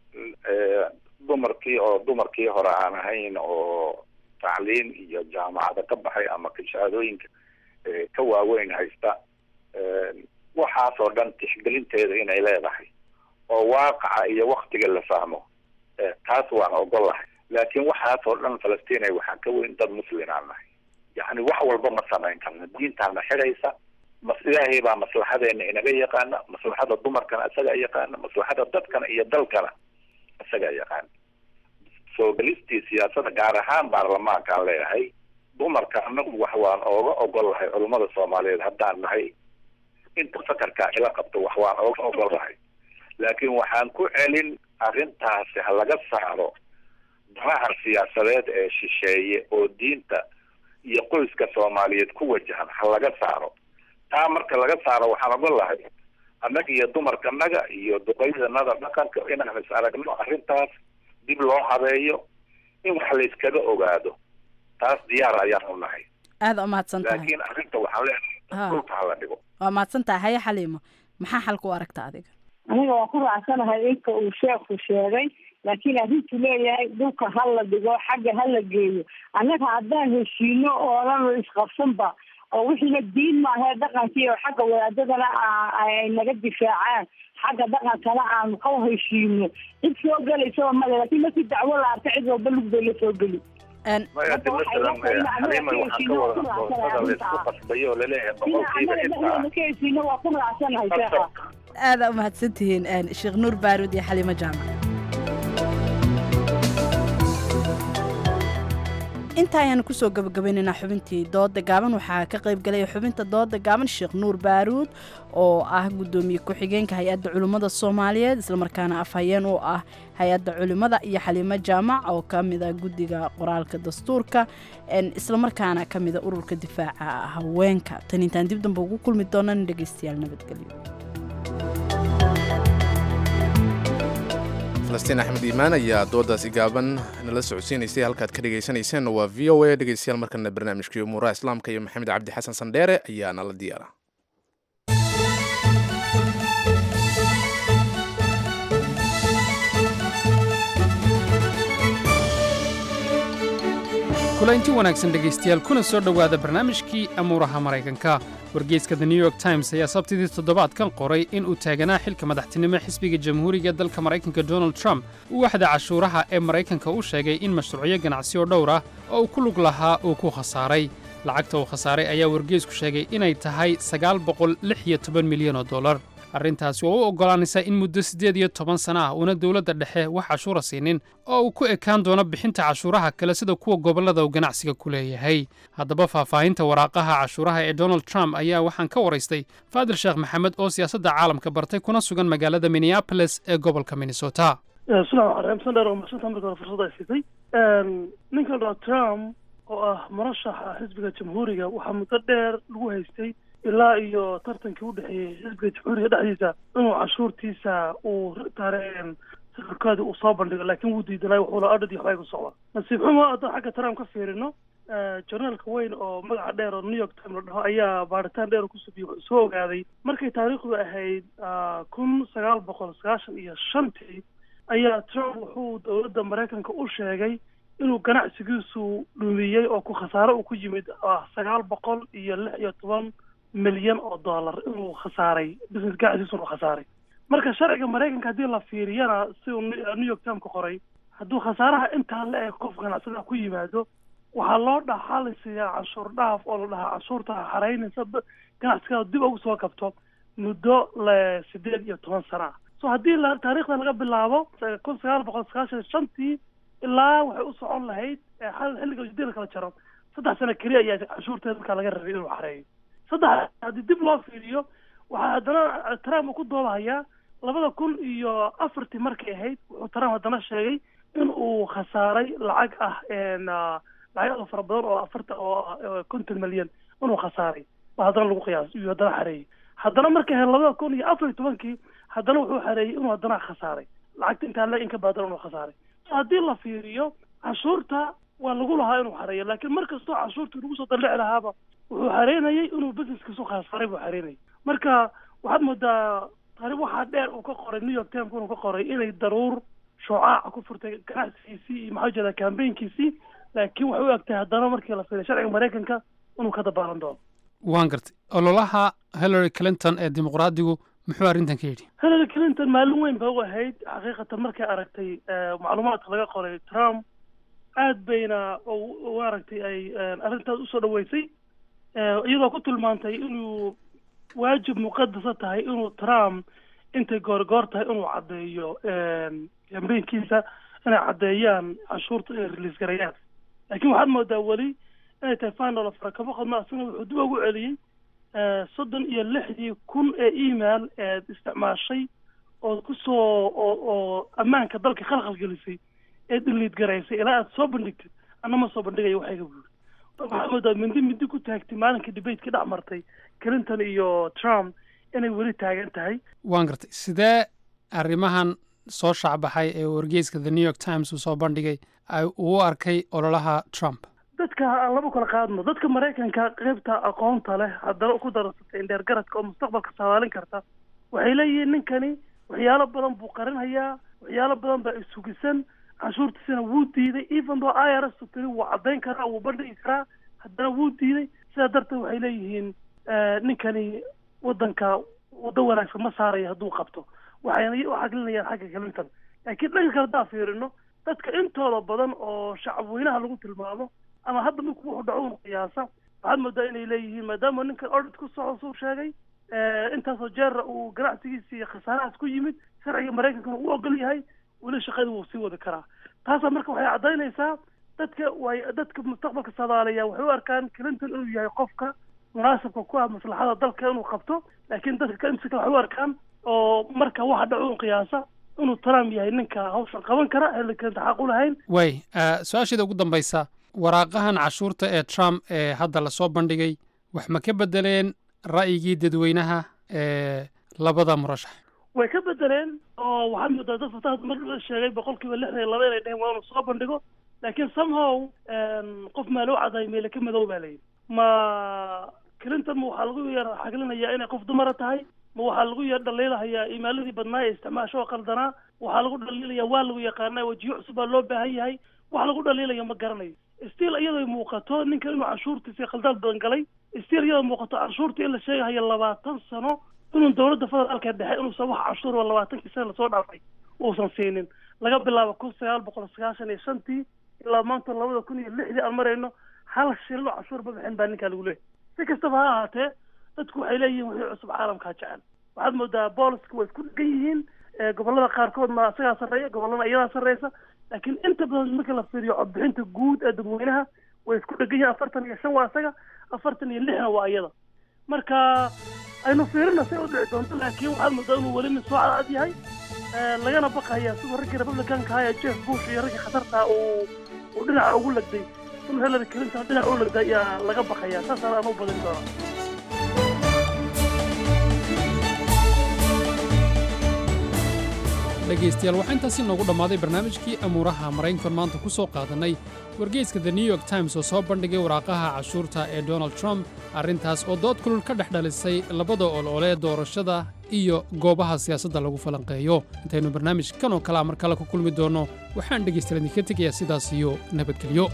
eh, dumarkii oo dumarkii hore aan ahayn oo tacliin iyo jaamacada ka baxay ama shahaadooyinka eh, ka waaweyn haysta eh, waxaasoo dhan tixgelinteeda inay leedahay oo waaqaca iyo waktiga la fahmo eh, taas waan ogolahay laakiin waxaasoo dhan falastiin waxaa ka weyn dad muslim aan nahay yacni wax walba ma samayn karna diintaana xidhaysa mas ilaahay baa maslaxadeena inaga yaqaana maslaxada dumarkana isagaa yaqaana maslaxada dadkana iyo dalkana isagaa yaqaana soo gelistii siyaasada gaar ahaan baarlamaankaan leeyahay dumarka anagu wax waan ooga ogolahay culummada soomaaliyeed haddaan nahay inta fakarkaa ila qabto wax waan ooga ogolahay laakiin waxaan ku celin arrintaasi ha laga saaro danaha siyaasadeed ee shisheeye oo diinta iyo qoyska soomaaliyeed ku wajahan ha laga saaro taa marka laga saaro waxaan ogolahay annaga iyo dumarkanaga iyo duqeydanada dhaqanka inaan is aragno arrintaas dib loo habeeyo in wax la iskaga ogaado taas diyaar ayaan u nahay aada u mahadsan tahay laakiin arrinta waxaan leenahay Ha. dhulka hala dhigo waa mahadsan tahay haye xaliimo maxaa xalka u aragta adiga aniga waan ku raacsanahay inka uu sheekhu sheegay laakiin arrintu leeyahay dhulka ha la dhigo xagga ha la geeyo annaga haddaan heshiino oonan isqabsanba oo wixiina diin maahee dhaqankii oo xagga wadaadadana ay naga difaacaan xagga dhaqankana aanu ka heshiino cid soo gelaysaba male laakiin markii dacwo la arka cid walba lug bay la soo geli maya de masalan xaliima waxaan ka wada doortada laysku qasbayo oo laleeyahay boqolkiiba intaa ka heshiino waa ku raacsanahay sheekha aada umahadsantihiin sheekh nuur baaruud iyo xaliimo jaamac inta ayaanu kusoo gabagabaynaynaa xubintii dooda gaaban waxaa ka qayb galaya xubinta dooda gaaban sheekh nuur baaruud oo ah gudoomiye ku-xigeenka hay-adda culimmada soomaaliyeed islamarkaana afhayeen u ah hay-adda culimmada iyo xaliimo jaamac oo ka mida guddiga qoraalka dastuurka islamarkaana ka mida ururka difaaca haweenka tan intaan dib damba ugu kulmi doonana dhegeystayaal nabadgelyo falastiin axmed iimaan ayaa doodaasi gaaban nala socodsiinaysay halkaad ka dhegaysanayseena waa v o a dhegeystayaal markana barnaamijkii umuuraha islaamka iyo maxamed cabdi xasan sandheere ayaa nala diyaara kulaynti wanaagsan dhegaystayaal kuna soo dhowaada barnaamijkii amuuraha maraykanka wargeyska the new york times ayaa sabtidii toddobaadkan qoray in uu taaganaa xilka madaxtinimo xisbiga jamhuuriga dalka maraykanka donald trump uu waxda cashuuraha ee maraykanka u sheegay in mashruucyo ganacsi oo dhowr ah oo uu ku lug lahaa uu ku khasaaray lacagta uu khasaaray ayaa wargeysku sheegay inay tahay sagaal boqol lix iyo toban milyan oo dollar arrintaasi oo u oggolaanaysa in muddo siddeed iyo toban sana ah uuna dowladda dhexe wax cashuura siinin oo uu ku ekaan doono bixinta cashuuraha kale sida kuwa gobollada uu ganacsiga ku leeyahay haddaba faahfaahinta waraaqaha cashuuraha ee donald trump ayaa waxaan ka waraystay faadil sheekh maxamed oo siyaasadda caalamka bartay kuna sugan magaalada minneabolis ee gobolka minnesota bismillahi raxmaan raxiim sandheer oo mahadsanta marka hore fursad ay siisay ninkan donald trump oo ah murashaxa xisbiga jamhuuriga waxaa muddo dheer lagu haystay ilaa iyo tartankii u dhexeeyey xisbiga jamhuuriga dhexdiisa inuu cashuurtiisa uu taareen sawirkoodi uu soo bandhigo laakiin wuu diidanay wuxuuna adhadii waxbay ku socdaa nasiib xumo haddaan xagga trump ka fiirino journaalka weyn oo magaca dheer oo new york time la dhaho ayaa baaritaan dheer ku subiye wuxuu soo ogaaday markay taariikhdu ahayd kun sagaal boqol sagaashan iyo shantii ayaa trump wuxuu dowladda maraykanka u sheegay inuu ganacsigiisu dhumiyey oo ku khasaare uu ku yimid ah sagaal boqol iyo lix iyo toban milyan oo dollar inuu khasaaray business ganacsigiisu inuu khasaaray marka sharciga maraykanka haddii la fiiriyana si uu new york time ka qoray hadduu khasaaraha intaa la eg qof ganacsada ku yimaado waxaa loo dhaxalisiyaa canshuur dhaaf oo la dhahaa canshuurta xaraynaysa ganacsigaada dib ugu soo kabto muddo le sideed iyo toban sana ah so haddii la taariikhda laga bilaabo kun sagaal boqol sagaashan shantii ilaa waxay u socon lahayd xilliga ujeedada kala jaro saddex sano keliya ayaa canshuurteeda markaa laga rabay inuu xareeyo saddex haddii dib loo fiiriyo waxaa haddana trump uu ku doobahayaa labada kun iyo afartii markay ahayd wuxuu trump haddana sheegay in uu khasaaray lacag ah lacag aad u fara badan oo afarta oo konton milyan inuu khasaaray baa haddana lagu qiyaas iyo haddana xareeyey haddana markay ahayd labada kun iyo afar iyo tobankii haddana wuxuu xareeyey inuu haddana khasaaray lacagta intaa le in ka badan inuu khasaaray so haddii la fiiriyo canshuurta waa lagu lahaa inuu xareeyo laakiin mar kastoo canshuurtii lagu soo dallici lahaaba wuxuu xareynayay inuu businesskiisu khasaaray buu xareynayay marka waxaad moodaa taariikh waxaa dheer uu ka qoray new york times inuu ka qoray inay daruur shucaaca ku furtay ganacsigiisii iyo maxaa jeeda campaignkiisii laakiin waxay u egtahay haddana markii la fiiriyo sharciga maraykanka inuu ka dabaalan doono waan gartay ololaha hillary clinton ee dimuqraadigu muxuu arrintan ka yidhi hillary clinton maalin weyn ba u ahayd xaqiiqatan markay aragtay macluumaadka laga qoray trump aad bayna u aragtay ay arrintaas usoo dhaweysay iyadoo ku tilmaantay inuu waajib muqadasa tahay inuu trump intay goorgoor tahay inuu caddeeyo kambeynkiisa inay caddeeyaan canshuurta inay release garayaan laakiin waxaad moodaa weli inay tahay final of rakabo qadma asna wuxuu dib ugu celiyey soddon iyo lixdii kun ee email eed isticmaashay oo kusoo oo oo ammaanka dalka khalkhal gelisay ee dhiliid garaysay ilaa aad soo bandhigtid anna ma soo bandhigayo waxayga buuri waxaad moodaa mindi mindi ku taagtay maalinka debateka dhex martay clinton iyo trump inay weli taagan tahay waan gartay sidee arrimahan soo shaacbaxay ee wargeyska the new york times uu soo bandhigay ay uu arkay ololaha trump dadka aan laba kala qaadno dadka maraykanka qaybta aqoonta leh haddana ku dararsatay indheergaradka oo mustaqbalka saadaalin karta waxay leeyihiin ninkani waxyaalo badan buu qarinhayaa waxyaalo badan baa isugisan canshuurtiisana wuu diiday even though i r s tiri wuu caddayn karaa wuu bandhigi karaa haddana wuu diiday sidaa darteed waxay leeyihiin ninkani waddanka waddo wanaagsan ma saarayo hadduu qabto waxayna u xaglinayaan xagga clinton laakiin dhanka kale haddaan fiirino dadka intooda badan oo shacab weynaha lagu tilmaamo ama hadda marku wuxuu dhaco un qiyaasa waxaad moodaa inay leeyihiin maadaama ninkan ordit ku socdo suu sheegay intaasoo jeera uu ganacsigiisa iyo khasaarahaas ku yimid sharciga maraykankana uu ogol yahay weli shaqada wuu sii wadi karaa taasaa marka waxay caddaynaysaa dadka way dadka mustaqbalka soomaaliya waxay u arkaan clinton inuu yahay qofka munaasabka ku ah maslaxada dalka inuu qabto laakiin dadka kaimsika waxay u arkaan oo marka waxa dhaco un qiyaasa inuu trump yahay ninka hawshan qaban kara hillary clinton xaq u lahayn way su-aasheeda ugu dambaysa waraaqahan cashuurta ee trump ee hadda lasoo bandhigay wax ma ka bedeleen ra'yigii dadweynaha ee labada murashax way ka bedeleen oo waxaad moodaa dad fataha mar la sheegay boqolkiiba lixdan iyo laba inay dheheen waa inuu soo bandhigo laakiin somehow qof maa loo cadaay meele ka madow baa layidhi ma clinton ma waxaa lagu yar xaglinayaa inay qof dumara tahay ma waxaa lagu yar dhaliilahayaa imaaladii badnaa ee isticmaasho oo qaldanaa waxaa lagu dhaliilaya waa lagu yaqaanaa wajiyo cusub baa loo baahan yahay wax lagu dhaliilaya ma garanayo stiil iyadoo muuqato ninka inuu canshuurtiisa khaldaad badan galay stiil iyadoo muuqato canshuurta in la sheegahayo labaatan sano inuu dowladda federaalka dhexe inuusan wax canshuur oo labaatankii sana lasoo dhaafay uusan siinin laga bilaabo kun sagaal boqol sagaashan iyo shantii ilaa maanta labada kun iyo lixdii aan marayno hal shilin oo canshuur ma bixin baa ninkaa lagu leeyahy si kastaba ha ahaatee dadku waxay leeyihiin wixii cusub caalamkaa jecel waxaad moodaa booliska way isku dhegan yihiin gobollada qaarkoodna isagaa sarreeya gobollada iyadaa sarreysa laakiin inta badan marka la fiiriyo codbixinta guud ee dadweynaha way isku dhegan yihiin afartan iyo shan waa isaga afartan iyo lixna waa iyada marka aynu fiirina say u dhici doonto laakiin waxaad moodaa inuu weli nin soo cadcad yahay lagana baqaya siduu raggii republicanka ahaa ee jeff bush iyo raggii khatarta uu uu dhinaca ugu lagday inuu hillary clinton dhinaca u lagday ayaa laga baqaya saasaan aan u badin doonaa dhegaystayaal waxaa intaasi noogu dhammaaday barnaamijkii amuuraha maraykankan maanta ku soo qaadannay wargeyska the new york times oo soo bandhigay waraaqaha cashuurta ee donald trump arrintaas oo dood kulul ka dhex dhalisay labada oloole ee doorashada iyo goobaha siyaasadda lagu falanqeeyo intaynu barnaamijkan oo kalea mar kale ku kulmi doonno waxaan dhegaystayaal idinka tegayaa sidaas iyo nabadgelyo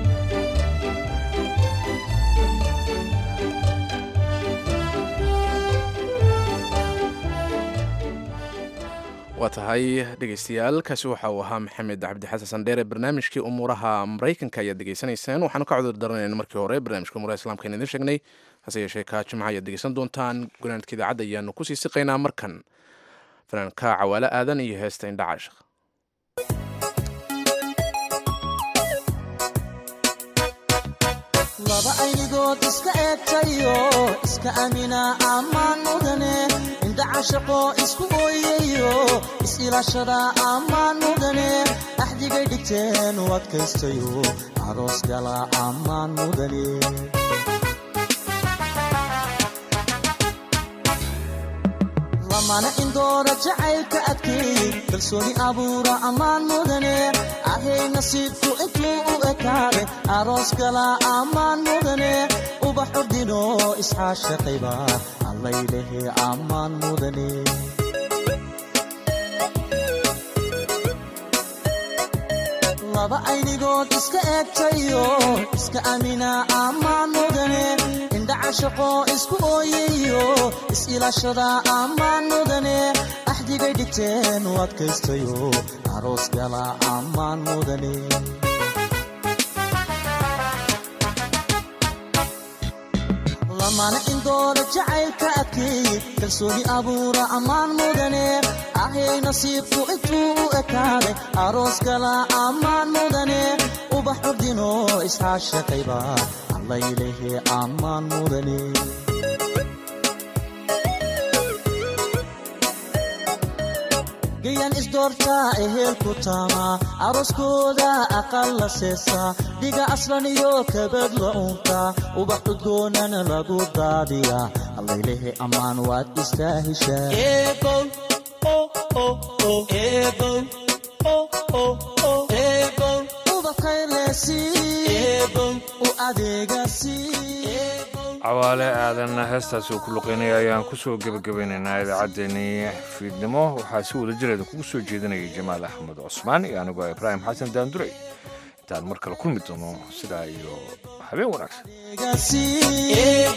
waa tahay dhegaystayaal kaasi waxa uu ahaa maxamed cabdi xasan sandheere barnaamijkii umuuraha maraykanka ayaad degeysanayseen waxaanu ka cudur daranayna markii hore barnaamijka umuuraha islamka aynu idin sheegnay hase yeeshee kaa jimca ayaad degeysan doontaan gunaanadka idaacadda ayaanu kusii siqaynaa markan fanaanka cawaalo aadan iyo heesta indhacaashaq laba aynigood iska eegtayo iska amina ammaan mudane indhacashaqo isku ooyayo is-ilaashada ammaan mudane axdigay dhigteen u adkaystayo aroos gala ammaan mudane lamana indoora jacaylka adkeey kalsooni abuura ammaan mudane ahay nasiibku intuu u ekaade aroos gala ammaan mudane ubax ordino isxaashaqayba allaylehe ammaan mudane laba aynigood iska eegtayo iska amina ammaan mudane indhacashaqo isku ooyayo is-ilaashada ammaan mudane axdigay dhigteen u adkaystayo aroos gala ammaan mudane lamana indoora jacaylka adkeey kalsooni abuura ammaan mudane ahay nasiibku intuu u ekaaday aroos gala ammaan mudane ubax ordino isxaashaqayba allaylehe ammaan mudane gayan isdoortaa ehelku taamaa arooskooda aqal la seesaa dhiga aslan iyo kabad la uuntaa ubax udgoonana lagu daadiyaa allaylehe ammaan waad istaahishaa u adeegasi cawaale aadan heestaasi uu ku luqeynaya ayaan ku soo gebagabaynaynaa idaacaddeenii fiidnimo waxaa si wada jireeda kugu soo jeedinayay jamaal axmed cusmaan iyo anigoo ibraahim xasan daandurey intaan mar kale kulmi doono sidaa iyo habeen wanaagsan